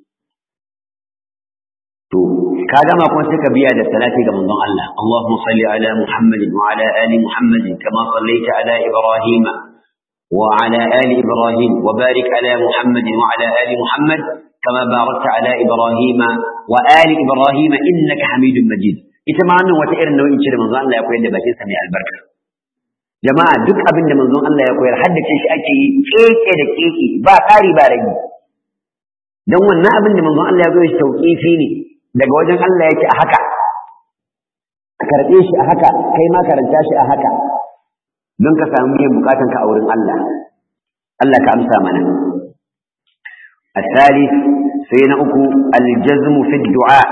to ka gama kuma sai ka biya da salati ga manzon Allah Allahumma salli ala Muhammadin wa ala ali Muhammadin kama sallaita ala Ibrahim wa ala ali Ibrahim wa barik ala Muhammadin wa ala ali Muhammad kama barakta ala Ibrahim wa ali Ibrahim innaka Hamidum Majid ita ma wannan wata irin nau'in ce da manzon Allah ya koyar da bakin sa mai albarka jama'a duk abin da manzon Allah ya koyar haddace shi ake yi keke da keke ba ƙari ba rage don wannan abin da manzon Allah ya zo shi tauƙifi ne daga wajen Allah yake a haka a karɓe shi a haka kai ma karanta shi a haka don ka samu biyan bukatan ka a wurin Allah Allah ka amsa mana الثالث سينا أكو الجزم في الدعاء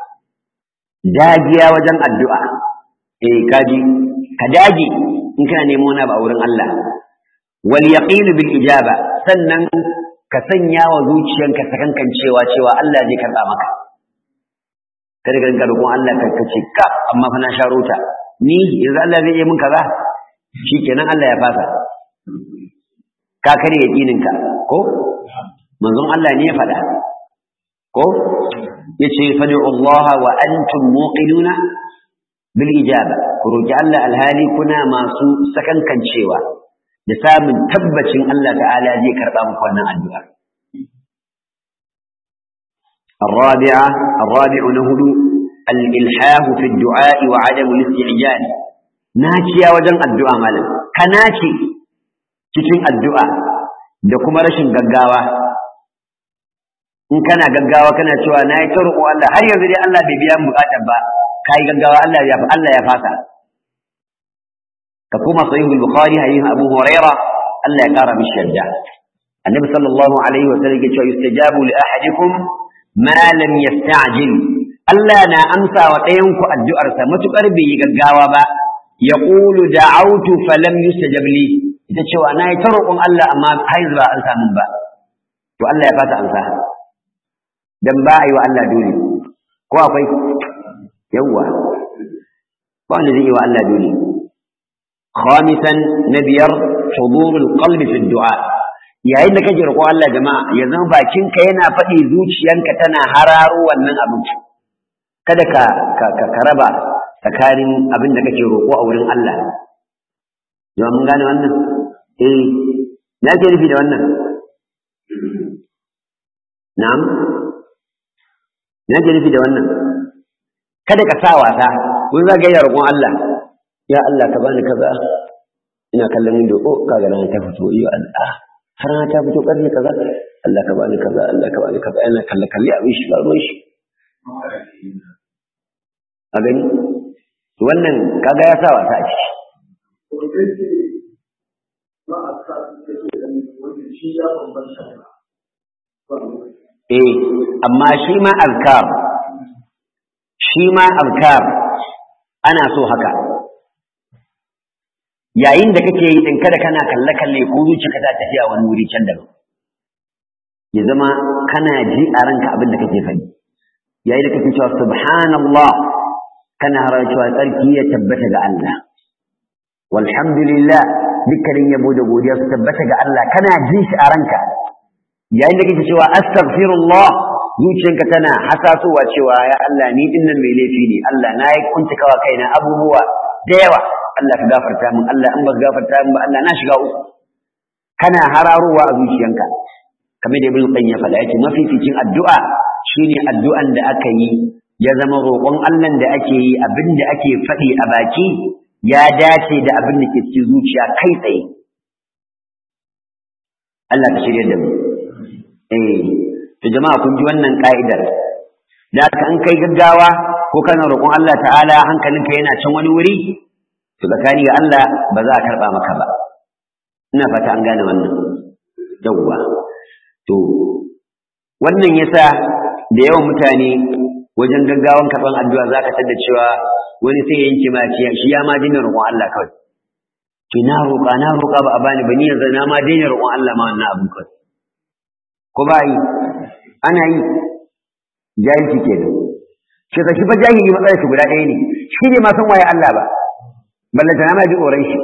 داجيا وجن الدعاء إيه كاجي كداجي إن كان يمونا بأورن الله واليقين بالإجابة سنن كسنيا وزوجيا كسكن كان شيوا شيوا الله زي كربا مكا kada ka rinka roƙon Allah ka kace ka amma fa na sharota ni yanzu Allah zai yi min kaza shikenan Allah ya fasa ka kare yaqininka ko manzon Allah ne ya faɗa ko yace fad'u Allah wa antum muqinuna bil ijaba ku roki Allah alhali kuna masu sakankancewa da samun tabbacin Allah ta'ala zai karba muku wannan addu'a الرابعة الرابع نهد الإلحاه في الدعاء وعدم الاستعجال ناكيا وجن الدعاء مالا كناكي cikin addu'a da kuma rashin gaggawa in kana gaggawa kana cewa na yi ta roƙo Allah har yanzu dai Allah bai biya buƙatar ba ka yi gaggawa Allah ya Allah ya fasa ka kuma sahihul bukhari hadisin abu huraira Allah ya ƙara mishi yadda annabi sallallahu alaihi wa sallam ya ce yustajabu li ahadikum ma lam yasta'jil Allah na amsa wa ɗayan ku addu'arsa matukar bai yi gaggawa ba yaqulu da'awtu falam yustajab li ita cewa na yi ta roƙon Allah amma har yanzu ba an samu ba to Allah ya fasa amsa dan ba a yi wa Allah dole ko akwai yawwa ba wanda zai yi wa Allah dole khamisan na biyar hudurul qalbi fi du'a yayin da kake roƙo Allah jama'a ya zama bakinka yana faɗi zuciyanka tana hararo wannan abin kada ka ka ka raba tsakanin abin da kake roƙo a wurin Allah jama'a mun gane wannan eh na ke nufi da wannan na'am na ke nufi da wannan kada ka sa wasa kun za ga roƙon Allah ya Allah ka bani kaza ina kallon ido oh kaga rana ta fito iyo Allah har rana ta fito karfe kaza Allah ka bani kaza Allah ka bani kaza ina kalle kalle abin shi ba ruwan shi a gani wannan kaga ya sa wasa a ciki Eh, amma shi ma azkar, shi ma azkar ana so haka. Yayin da kake yi ɗin kada kana kalle-kalle ko zuciya ta tafiya wani wuri can daban. Ya zama kana ji a ranka abin da kake faɗi. Yayin da kake cewa subhanallah kana harar cewa tsarki ya tabbata ga Allah. Walhamdulillah dukkanin yabo da godiya su tabbata ga Allah kana jin shi a ranka. yayin da kake cewa astaghfirullah zuciyanka tana hasasowa cewa ya Allah ni din nan mai laifi ne Allah na yi kuntakawa kaina abubuwa da yawa Allah ka gafarta min Allah in ba ka gafarta min ba Allah na shiga uku kana hararowa a zuciyanka kamar da Ibn Qayyim ya faɗa yace mafificin addu'a shine addu'an da aka yi ya zama roƙon Allah da ake yi abin da ake faɗi a baki ya dace da abin da ke cikin zuciya kai tsaye Allah ka shirya da mu eh to jama'a kun ji wannan ka'idar da haka an kai gaggawa ko kana roƙon Allah ta'ala hankalinka yana can wani wuri to tsakani ga Allah ba za a karɓa maka ba ina fata an gane wannan yawwa to wannan yasa da yawan mutane wajen gaggawan karɓan addu'a za ka tada cewa wani sai ya yanke ma shi ya ma daina roƙon Allah kawai ki na roƙa na roƙa ba a bani ba ni yanzu na ma daina roƙon Allah ma wannan abin kawai ko ba yi ana yi jahilci ke da shi ka shi fa jahili matsalar shi guda ɗaya ne shi ne ma san waye Allah ba ballanta na ma ji tsoron shi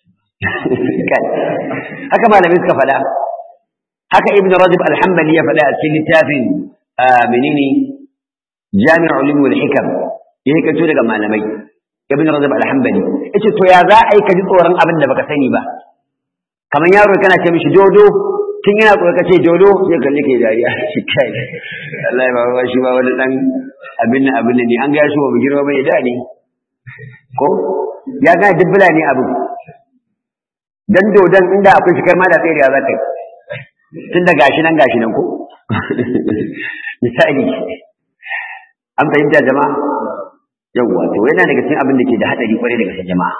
haka malamai suka faɗa haka ibn rajab alhambali ya faɗa a cikin littafin menene jami'ul ulum wal hikam ya hikato daga malamai ibn rajab alhambali yace to ya za a yi ka ji tsoron abin da baka sani ba kamar yaro kana ce mishi dodo tun yana tsoron kace dodo sai kalle ke dariya shi kai Allah ya baba shi ba wani dan abin nan abin ne an ga shi ba girma bai da ne ko ya ga dubbula ne abu dan dodon inda akwai shi kai ma da tsaye da za ka yi tun da gashi nan gashi nan ko misali an fahimta jama'a yawwa to yana daga cikin abin da ke da hadari kwarai daga cikin jama'a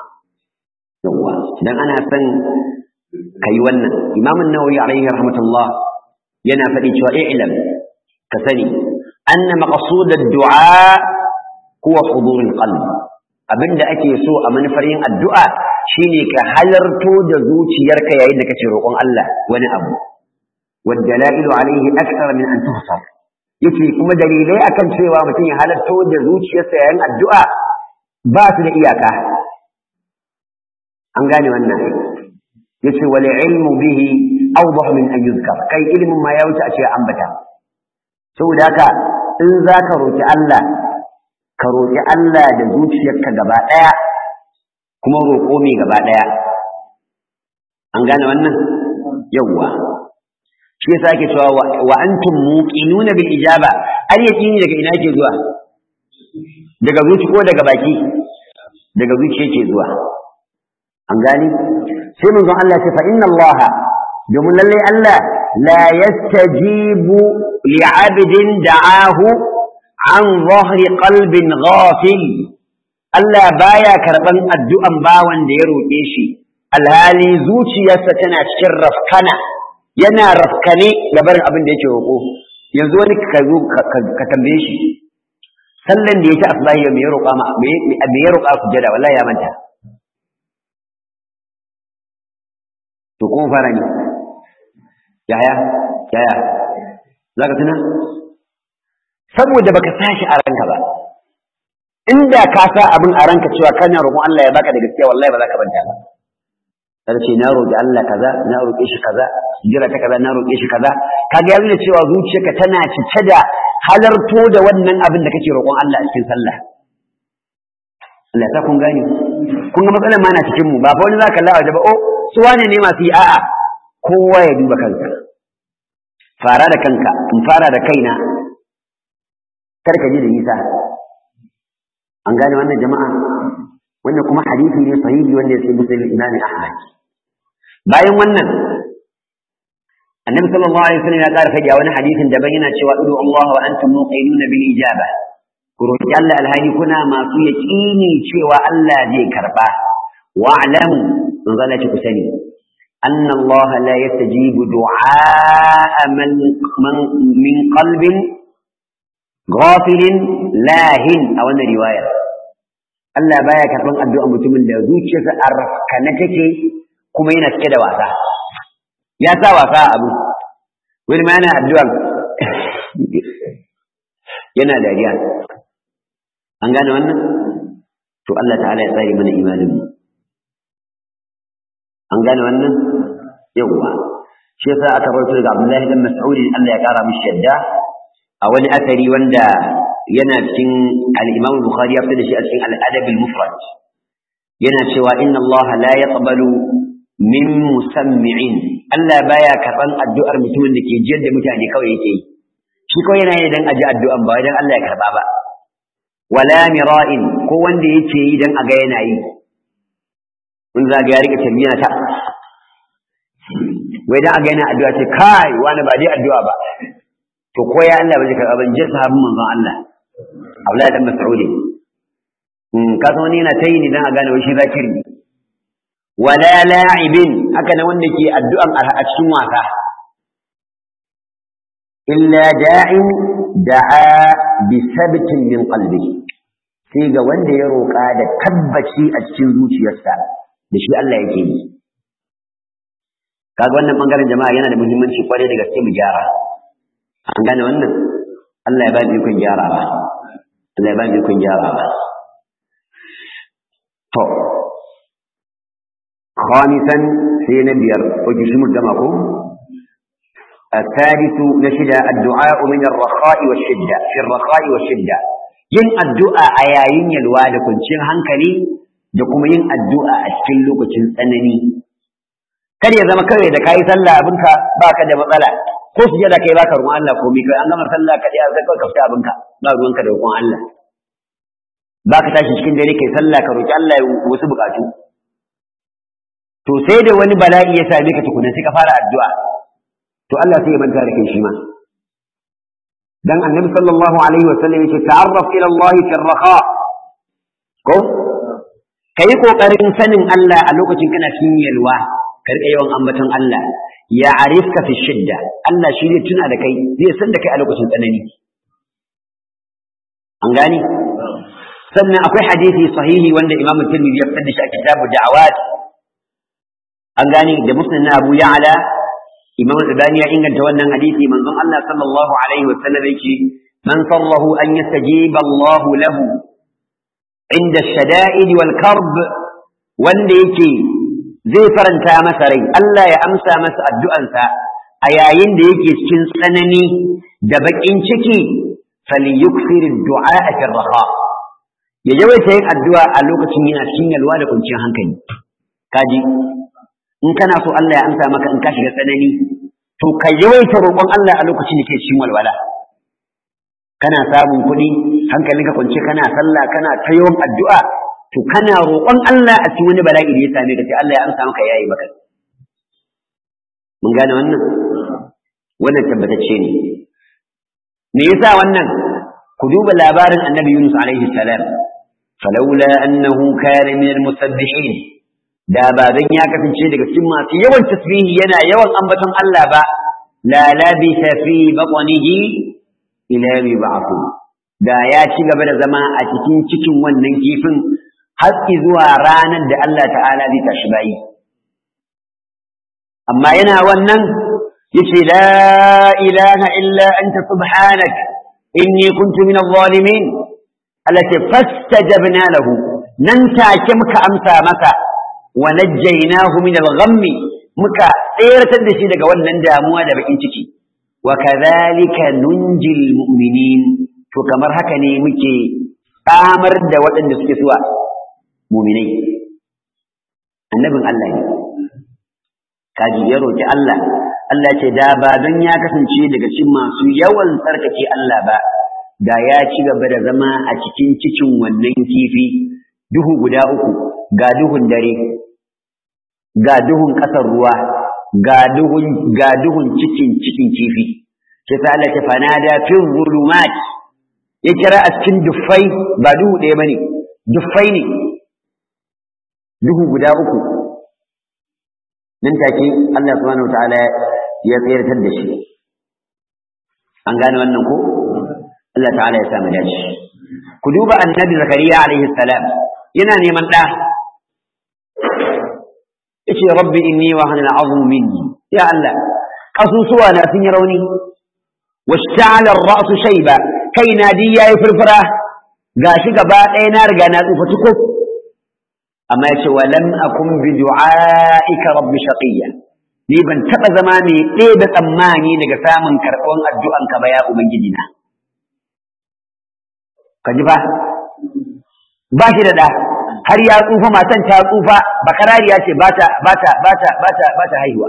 yawwa idan ana son kai wannan imam an-nawawi alaihi rahmatullah yana faɗi cewa i'lam ka sani anna maqsud ad-du'a huwa hudur al-qalb abinda ake so a manufar yin addu'a shine ka halarto da zuciyarka yayin da kace roƙon Allah wani abu والدلائل عليه أكثر من أن تحصر yace kuma dalilai akan cewa mutum ya halarto da zuciyarsa yayin addu'a ba su da iyaka an gane wannan yace wal ilmu bihi awdah min an yuzkar kai ilmin ma ya wuce a ce ambata saboda haka in zaka roki Allah ka roki Allah da zuciyarka gaba daya kuma roƙo mai gaba daya an gane wannan yawwa shi yasa ake cewa wa antum muqinuna bil ijaba al yaqini daga ina ke zuwa daga zuci ko daga baki daga zuci yake zuwa an gani sai mun zan Allah ce fa inna Allah domin lalle Allah la yastajibu li 'abdin da'ahu an zahri qalbin ghafil Allah baya karban addu'an bawan da ya roƙe shi alhali zuciyarsa tana cikin rafkana yana rafkane da barin abin da yake roƙo yanzu wani ka zo ka tambaye shi sallan da yake asbahi me ya roƙa ma me ya roƙa ku jada wallahi ya manta to kuma fara ne yaya yaya zaka tuna saboda baka sashi a ranka ba inda ka sa abin a ranka cewa kana roƙon Allah ya baka da gaskiya wallahi ba za ka manta ba sai ce na roƙi Allah kaza na roƙe shi kaza jira ta kaza na roƙe shi kaza kaga ya nuna cewa zuciyarka tana cike da halarto da wannan abin da kake roƙon Allah a cikin sallah Allah ya kun gane kun ga matsalar ma na cikin mu ba fa wani zaka Allah da ba oh su wane ne masu yi a'a kowa ya duba kanka fara da kanka in fara da kaina kar ka ji da nisa an gane wannan jama'a wannan kuma hadisi ne sahihi wanda ya ce musulun imami ahmad bayan wannan annabi sallallahu alaihi wasallam ya ƙara faɗi a wani hadisin daban yana cewa idu Allah wa antum muqinuna bil ijaba ku roki Allah alhali kuna masu yaqini cewa Allah zai karba wa alamu in zalla ku sani أن الله لا يستجيب دعاء من, من, من قلب غافل لاهن أو أن رواية Allah baya karɓan addu'a mutumin da zuciyarsa a rafkana take kuma yana cike da wasa. Ya sa wasa a abu, wani ma yana addu'an yana dariya. An gane wannan? To Allah ta'ala ya tsari mana imaninmu. An gane wannan? Yawwa. Shi yasa aka rawaito daga Abdullahi dan Mas'udi Allah ya kara mishi yadda a wani asari wanda yana cikin al-Imam Bukhari ya fita da shi a cikin al-Adab al-Mufrad yana cewa inna Allah la yaqbalu min musammi'in Allah baya karban addu'ar mutumin da ke jiyar da mutane kawai yake yi shi kawai yana yi dan aji addu'an ba dan Allah ya karba ba wala mira'in ko wanda yake yi dan aga yana yi mun zaga ya rika tarbiya ta wai dan aga yana addu'a ce kai wani ba dai addu'a ba to ko ya Allah ba zai karba ban je sahabin manzon Allah Abdullahi dan Mas'udi mm ka san wani yana tayi ne dan a gane wai shi zakiri wala la'ibin haka na wanda ke addu'an a cikin wasa illa da'in da'a bi sabtin min qalbi sai ga wanda ya roƙa da tabbaci a cikin zuciyarsa da shi Allah yake yi kaga wannan bangaren jama'a yana da muhimmanci kwarai da gaske mu gyara an gane wannan Allah ya ba mu ikon gyarawa Allah ya ba mu ikon gyarawa to خامسا سينا بير وجسم الدماغ الثالث نشد الدعاء من الرخاء والشدة في الرخاء والشدة yin addu'a a yayin yalwa da kwanciyar hankali da kuma yin addu'a a cikin lokacin tsanani kar ya zama kawai da kayi sallah abinka baka da matsala ko su da kai baka ruwan Allah komai kai an gama sallah ka dai zaka ka fita abinka ba ruwanka da ruwan Allah baka tashi cikin dare kai sallah ka roki Allah wasu bukatu to sai da wani bala'i ya same ka tukuna sai ka fara addu'a to Allah sai ya manta da kai shi ma dan annabi sallallahu alaihi wa sallam yace ta'arraf ila Allah fi raha ko kai kokarin sanin Allah a lokacin kana cikin yalwa ka rika yawan ambaton Allah ya arifka fi shidda Allah shi zai tuna da kai zai san da kai a lokacin tsanani an gani sannan akwai hadisi sahihi wanda Imam Tirmidhi ya fitar da shi a kitabu da'awat an gani da musnad na Abu Ya'la Imam Al-Albani ya inganta wannan hadisi manzon Allah sallallahu alaihi wa sallam yake man sallahu an yastajiba Allah lahu inda shada'id wal karb wanda yake zai faranta masa rai Allah ya amsa masa addu'ansa a yayin da yake cikin tsanani da baƙin ciki falyukfir du'a fi raha ya yawaita yin addu'a a lokacin yana cikin yalwa da kwanciyar hankali kaji in kana so Allah ya amsa maka in ka shiga tsanani to ka yawaita roƙon Allah a lokacin da ke cikin walwala kana samun kuɗi hankalinka kwance kana sallah kana ta yawan addu'a to kana roƙon Allah a cikin wani bala'i da ya same ka sai Allah ya amsa maka yayi maka mun gane wannan wannan tabbatacce ne me yasa wannan ku duba labarin annabi Yunus alaihi salam falawla annahu kana min almusabbihin da ba dan ya kasance daga cikin masu yawan tasbihi yana yawan ambaton Allah ba la labisa fi batnihi ila yawmi ba'thu da ya ci gaba da zama a cikin cikin wannan kifin har zuwa ranar da Allah ta'ala zai tashi bayi amma yana wannan yace la ilaha illa anta subhanak inni kuntu min adh-dhalimin allati fastajabna lahu nan take muka amsa masa wa najjaynahu min al-ghammi muka tseratar da shi daga wannan damuwa da bakin ciki wa kadhalika nunjil mu'minin to kamar haka ne muke tsamar da waɗanda suke suwa muminai annabin Allah ne kaji ya roki Allah Allah ce da ba don ya kasance daga cikin masu yawan tsarkake Allah ba da ya ci gaba da zama a cikin cikin wannan kifi duhu guda uku ga duhun dare ga duhun ƙasar ruwa ga duhun ga duhun cikin cikin kifi sai ta Allah ta fanada fi zulumat ya kira a cikin duffai ba duhu ɗaya bane duffai ne duhu guda uku nan take Allah subhanahu wataala ya tsayar da shi an gane wannan ko Allah ta'ala ya samu dace ku duba annabi zakariya alaihi salam yana neman ɗa yace rabbi inni wa hana al'azmu minni ya Allah kasusuwa na sun yi rauni washta'ala ar-ra'su shayba kaina di yayi furfura gashi gaba ɗaya na riga na tsufa tukuf amma yace wa lam akun bi du'aika rabbi shaqiyya ni ban taba zama mai ɗaya da tsammani daga samun karɓon addu'an ka ba ya ubangiji na ka ji ba ba shi da ɗa har ya tsufa matan ta tsufa bakarariya ce ba ta ba ta ba ta ba ta ba ta haihuwa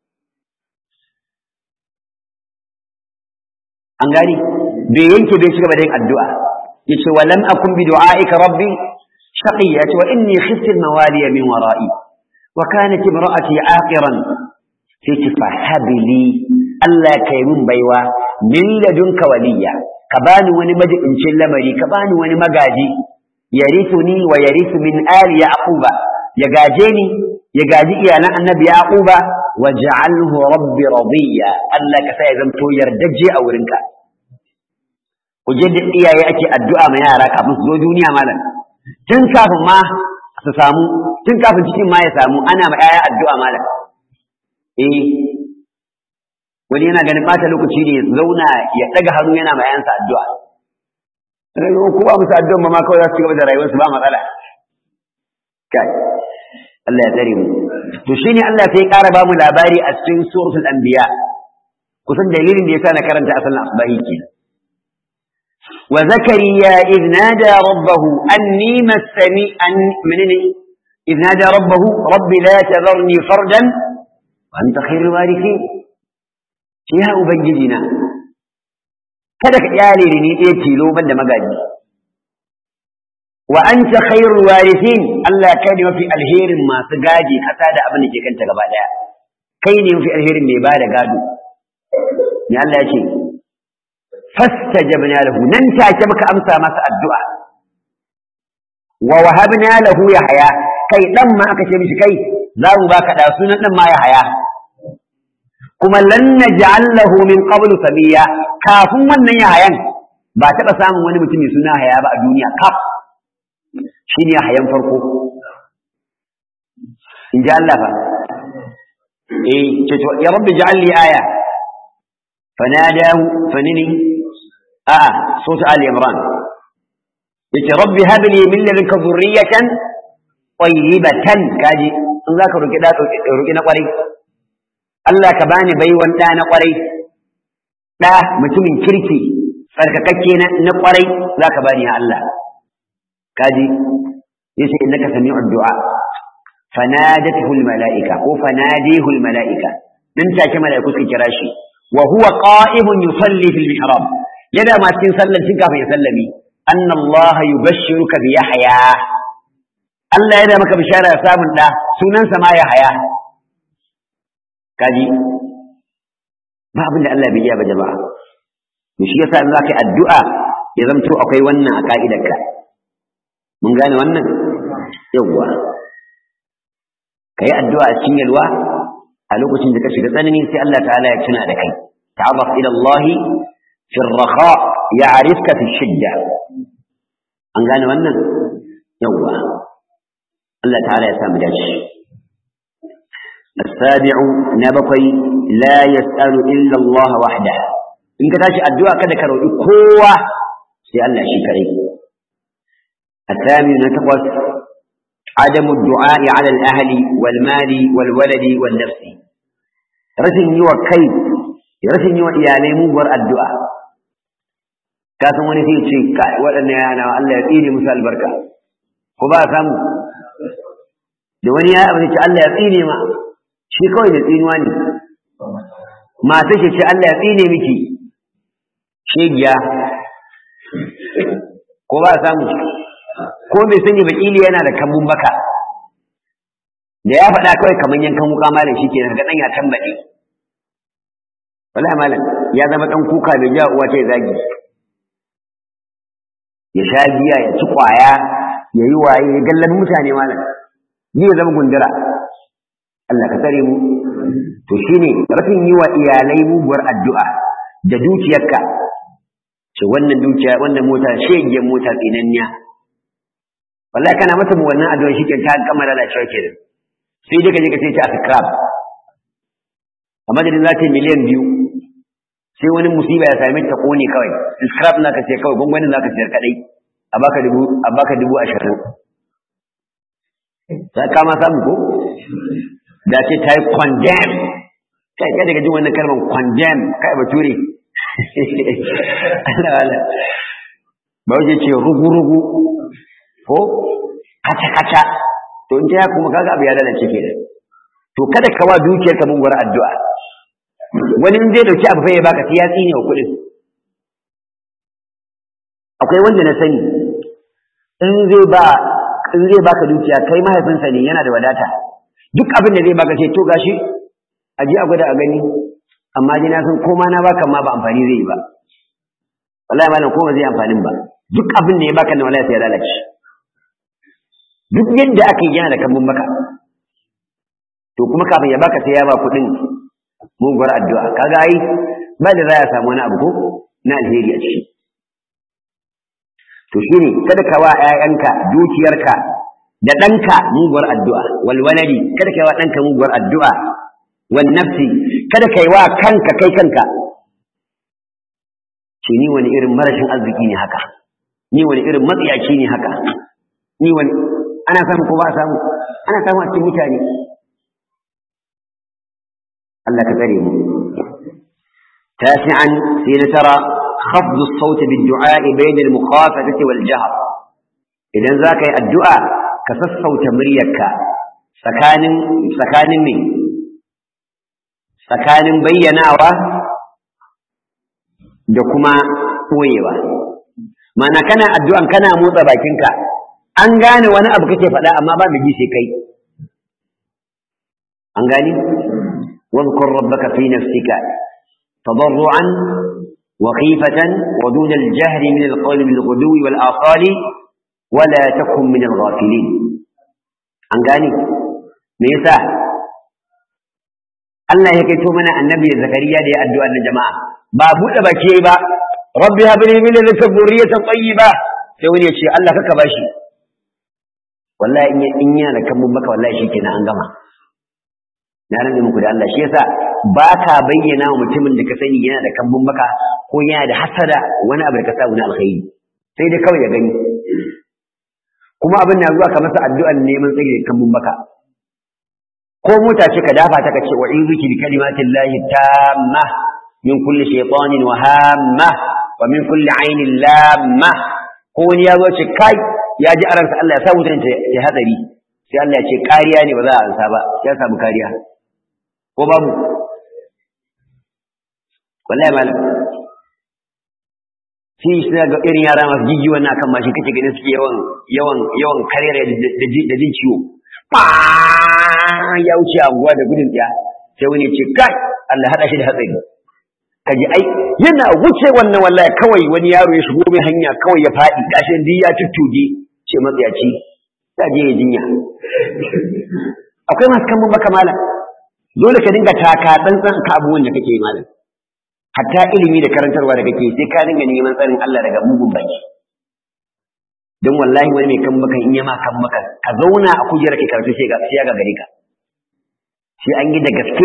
an gani bai yanke bai shiga da yin addu'a yace wa lam akun bi du'aika rabbi shaqiyya wa inni khiftu al-mawaliya min wara'i wa kanat imra'ati aqiran sai ce fa habili Allah kai mun baiwa min ladunka waliya ka bani wani majibincin lamari ka bani wani magaji yarithuni wa yarithu min ali yaquba ya gaje ni ya gaji iyalan annabi yaquba waj'alhu rabbi radiya Allah ka sa ya zanto yardaje a wurinka ku je da iyaye ake addu'a ma yara kafin su zo duniya malam tun kafin ma su samu tun kafin cikin ma ya samu ana ma yaya addu'a malam eh wani yana ganin bata lokaci ne zauna ya daga hannu yana ma yayansa addu'a sai ko ba musu addu'a ma kawai za su ci gaba da rayuwarsu ba matsala kai Allah ya tsare mu to shine Allah sai ya ƙara ba mu labari a cikin suratul anbiya kusan dalilin da yasa na karanta asalin asbahi kenan wa zakariya idh nada rabbahu anni massani an menene idh nada rabbahu rabbi la tadharni fardan wa anta khairul warithin ya ubangiji na kada ka kyale ni ɗaya tilo ban da magaji wa anta khairul warithin Allah kai ne mafi alherin masu gaji kasa da abin da ke kanta gaba daya kai ne mafi alherin mai bada gado ne Allah ya ce fastajabna lahu nan take muka amsa masa addu'a wa wahabna lahu yahya kai dan ma aka ce mishi kai za mu baka da sunan dan ma yahya kuma lan naj'al lahu min qablu sabiya kafin wannan yayan ba taɓa samun wani mutum mai suna haya ba a duniya kaf shine hayan farko in ji Allah fa eh ce to ya rabbi ja'al li aya fanadahu fanini a sura ali imran yace rabbi hab li min ladunka dhurriyatan tayyibatan kaji in zaka roki da roki na kwarai Allah ka bani baiwan da na kwarai da mutumin kirki tsarkakakke na kwarai zaka bani ya Allah kaji yace innaka sami'ud du'a fanadatuhu almala'ika ko fanadihu almala'ika dan take mala'iku suka kira shi wa huwa qa'imun yusalli fil mihrab yana ma cikin sallan tun kafin ya sallami anna Allah yubashshiruka bi yahya Allah yana maka bishara samun da sunansa ma yahya kaji ba abin da Allah bai iya ba jama'a to shi yasa in zaka yi addu'a ya zamto akwai wannan a ka'idarka mun gane wannan yawwa kai addu'a a cikin yalwa a lokacin da ka shiga tsanani sai Allah ta'ala ya tuna da kai ta'arraf ila Allah fi ar-raha ya'rifka fi shidda an gane wannan yawwa Allah ta'ala ya samu dace السابع نبقي لا يسأل إلا الله وحده إن كتاش الدعاء كذا كرو قوة سأل شكري الثامن نتقص عدم الدعاء على الأهل والمال والولد والنفس رسم يوى كيف رسم يوى إيالي مبر الدعاء kasan wani sai ce kai waɗannan yana Allah ya tsine musu albarka ko ba samu da wani ya amince Allah ya tsine ma shi kawai da tsinuwa ne mata ce ce Allah ya tsine miki shegiya ko ba samu ko bai sanya bakili yana da kambun baka da ya faɗa kawai kamar yankan wuka malam shi ke ga ɗan ya tambaɗe wallahi malam ya zama ɗan kuka bai ja uwa ce zagi ya sha biya ya ci ƙwaya ya yi waye ya gallabi mutane malam ni ya zama gundura Allah ka tsare mu to shine rafin yi wa iyalai muguwar addu'a da dukiyarka ce wannan dukiya wannan mota shegiyar mota tsinanniya wallahi kana mata mu wannan addu'a shi ta gama lalacewa kenan sai dai ka je ka sai ta scrap a madadin za ta yi miliyan biyu sai wani musiba ya same ta kone kawai scrap na ka sai kawai gwangwanin za ka sayar kadai a baka dubu a baka dubu ashirin ta kama samu ko da ce ta yi condemn kai kai daga jin wannan kalmar condemn kai bature Allah Allah ba waje ce rugu-rugu ko kaca-kaca to in ta kuma kaga abu ya lalace ke da to kada ka wa dukiyar ka mun addu'a wani in zai dauki abu fa ya baka sai ya tsine wa kuɗin akwai wanda na sani in zai ba in zai baka dukiya kai mahaifinsa ne yana da wadata duk abin da zai baka ce to gashi a ji a gwada a gani amma ji na san ko ma na baka ma ba amfani zai yi ba wallahi malam ko ba zai amfanin ba duk abin da ya baka na wallahi sai ya lalace duk yadda aka yi yana da kambun baka to kuma kafin ya baka sai ya ba kuɗin muguwar addu'a kaga ai ba da za ya samu wani abu ko na alheri a ciki to shine kada ka wa ƴaƴanka dukiyarka da ɗanka muguwar addu'a wal waladi kada ka yi wa ɗanka muguwar addu'a wal nafsi kada ka yi wa kanka kai kanka ce ni wani irin marashin arziki ne haka ni wani irin matsiyaci ne haka ni wani ana samu ko ba a samu ana samu a cikin mutane Allah ka tsare mu tasi'an sai na tara خفض الصوت بالدعاء بين المخافتة والجهر إذا ذاك الدعاء كسصوت مريك سكان سكان من سكان بيناوا da kuma koyewa mana kana addu'an kana motsa bakinka an gane wani abu kake faɗa amma ba mai ji sai kai an gani واذكر ربك في نفسك تضرعا وخيفة ودون الجهر من القول بالغدو والآصال ولا تكن من الغافلين an gane me yasa Allah ya kaito mana annabi Zakariya da ya addu'a na jama'a ba buɗe baki ba rabbi hab li min ladunka dhurriyatan tayyiba sai wani ya ce Allah kaka bashi wallahi in in yana da kan baka wallahi shikenan an gama na rage muku da Allah shi yasa ba ka bayyana wa mutumin da ka sani yana da kambun baka ko yana da hasada wani abu da ka samu na alkhairi sai dai kawai ya gani kuma abin na zuwa ka masa addu'an neman tsage da kambun baka ko mota ce ka dafa ta kace wa izuki bi kalimatin lahi tamma min kulli shaytanin wa hamma wa min kulli ainin lamma ko wani ya zo ce kai ya ji aransa Allah ya sa wutan ta hadari sai Allah ya ce kariya ne ba za a ansa ba ya samu kariya ko babu wallahi malam shi shi ga irin yara masu jiji wannan akan mashin kake ganin suke yawan yawan yawan karera da jin ciwo ba ya wuce anguwa da gudun tsaya sai wani ya ce kai Allah hada shi da hatsari kaji ai yana wuce wannan wallahi kawai wani yaro ya shigo mai hanya kawai ya faɗi gashi duk ya tuttuje ce matsayaci ya je ya jinya akwai masu kan baka malam dole ka dinga taka tsantsan ka abubuwan da kake yi malam hatta ilimi da karantarwa da kake sai ka dinga neman tsarin Allah daga mugun baki don wallahi wani mai kan maka in ya ma kan maka ka zauna a kujerar ka karatu sai ga sai ga gare ka sai an yi da gaske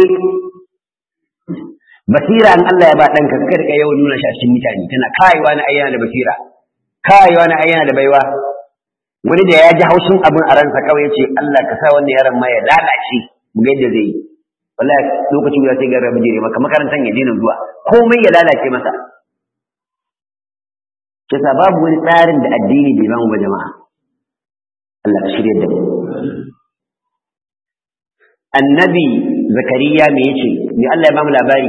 basira an Allah ya ba ɗanka ka rika yawan nuna shi a cikin mutane tana kayewa na ayyana da basira kayewa na ayyana da baiwa wani da ya ji haushin abin a ransa kawai ya ce Allah ka sa wannan yaron ma ya lalace mu ga yadda zai yi wallahi lokaci guda sai ga rabu jire maka makarantar ya daina zuwa komai ya lalace masa kisa babu wani tsarin da addini bai bamu ba jama'a Allah ka shirya da mu annabi zakariya me yace me Allah ya bamu labari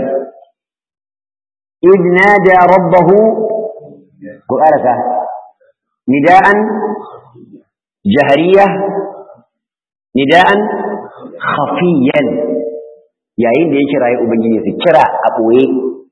idh nada rabbahu ko araka nida'an jahariya nida'an khafiyan yayin da ya kira ya ubangiji su kira a ɓoye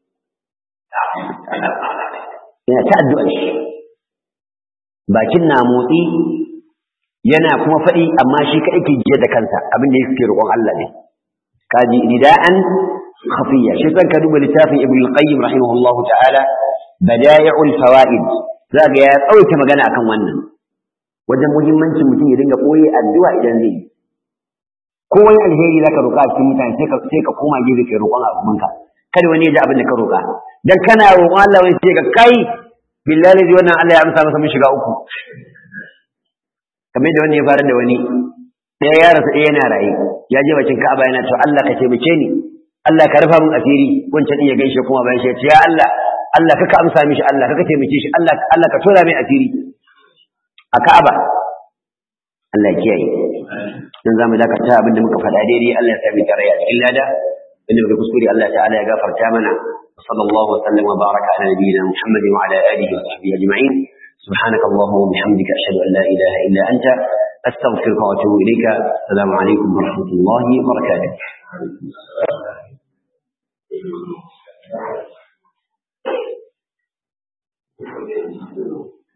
yana ta addu'ar shi bakin na motsi yana kuma faɗi amma shi kaɗai ke jiya da kansa abin da yake roƙon Allah ne kaji nida'an khafiyya shi san ka duba littafin ibn al-qayyim rahimahullahu ta'ala bada'i'ul fawaid za ga ya tsawaita magana akan wannan wajen muhimmancin mutum ya dinga ɓoye addu'a idan zai yi ko wani alheri zaka roƙa a cikin mutane sai ka sai ka koma gefe kai roƙon abinka kada wani ya ji abin da ka roƙa dan kana roƙon Allah wani sai ka kai billahi zai wannan Allah ya amsa masa mun shiga uku kamar da wani ya fara da wani ɗaya ya rasa ɗaya yana raye ya je bakin Ka'aba yana cewa Allah ka taimake ni Allah ka rufa min asiri wancan din ya gaishe kuma bayan shi ya ce ya Allah Allah kaka amsa mishi Allah kaka taimake shi Allah Allah ka tura mai asiri a Ka'aba Allah ya kiyaye dan zamu dakata abinda muka faɗa daidai Allah ya sami tare a cikin lada inda muka kuskure Allah ta'ala ya gafarta mana sallallahu wa sallam wa baraka ala nabiyyina Muhammad wa ala alihi wa sahbihi ajma'in سبحانك اللهم وبحمدك أشهد أن لا إله إلا أنت أستغفرك وأتوب إليك السلام عليكم ورحمة الله وبركاته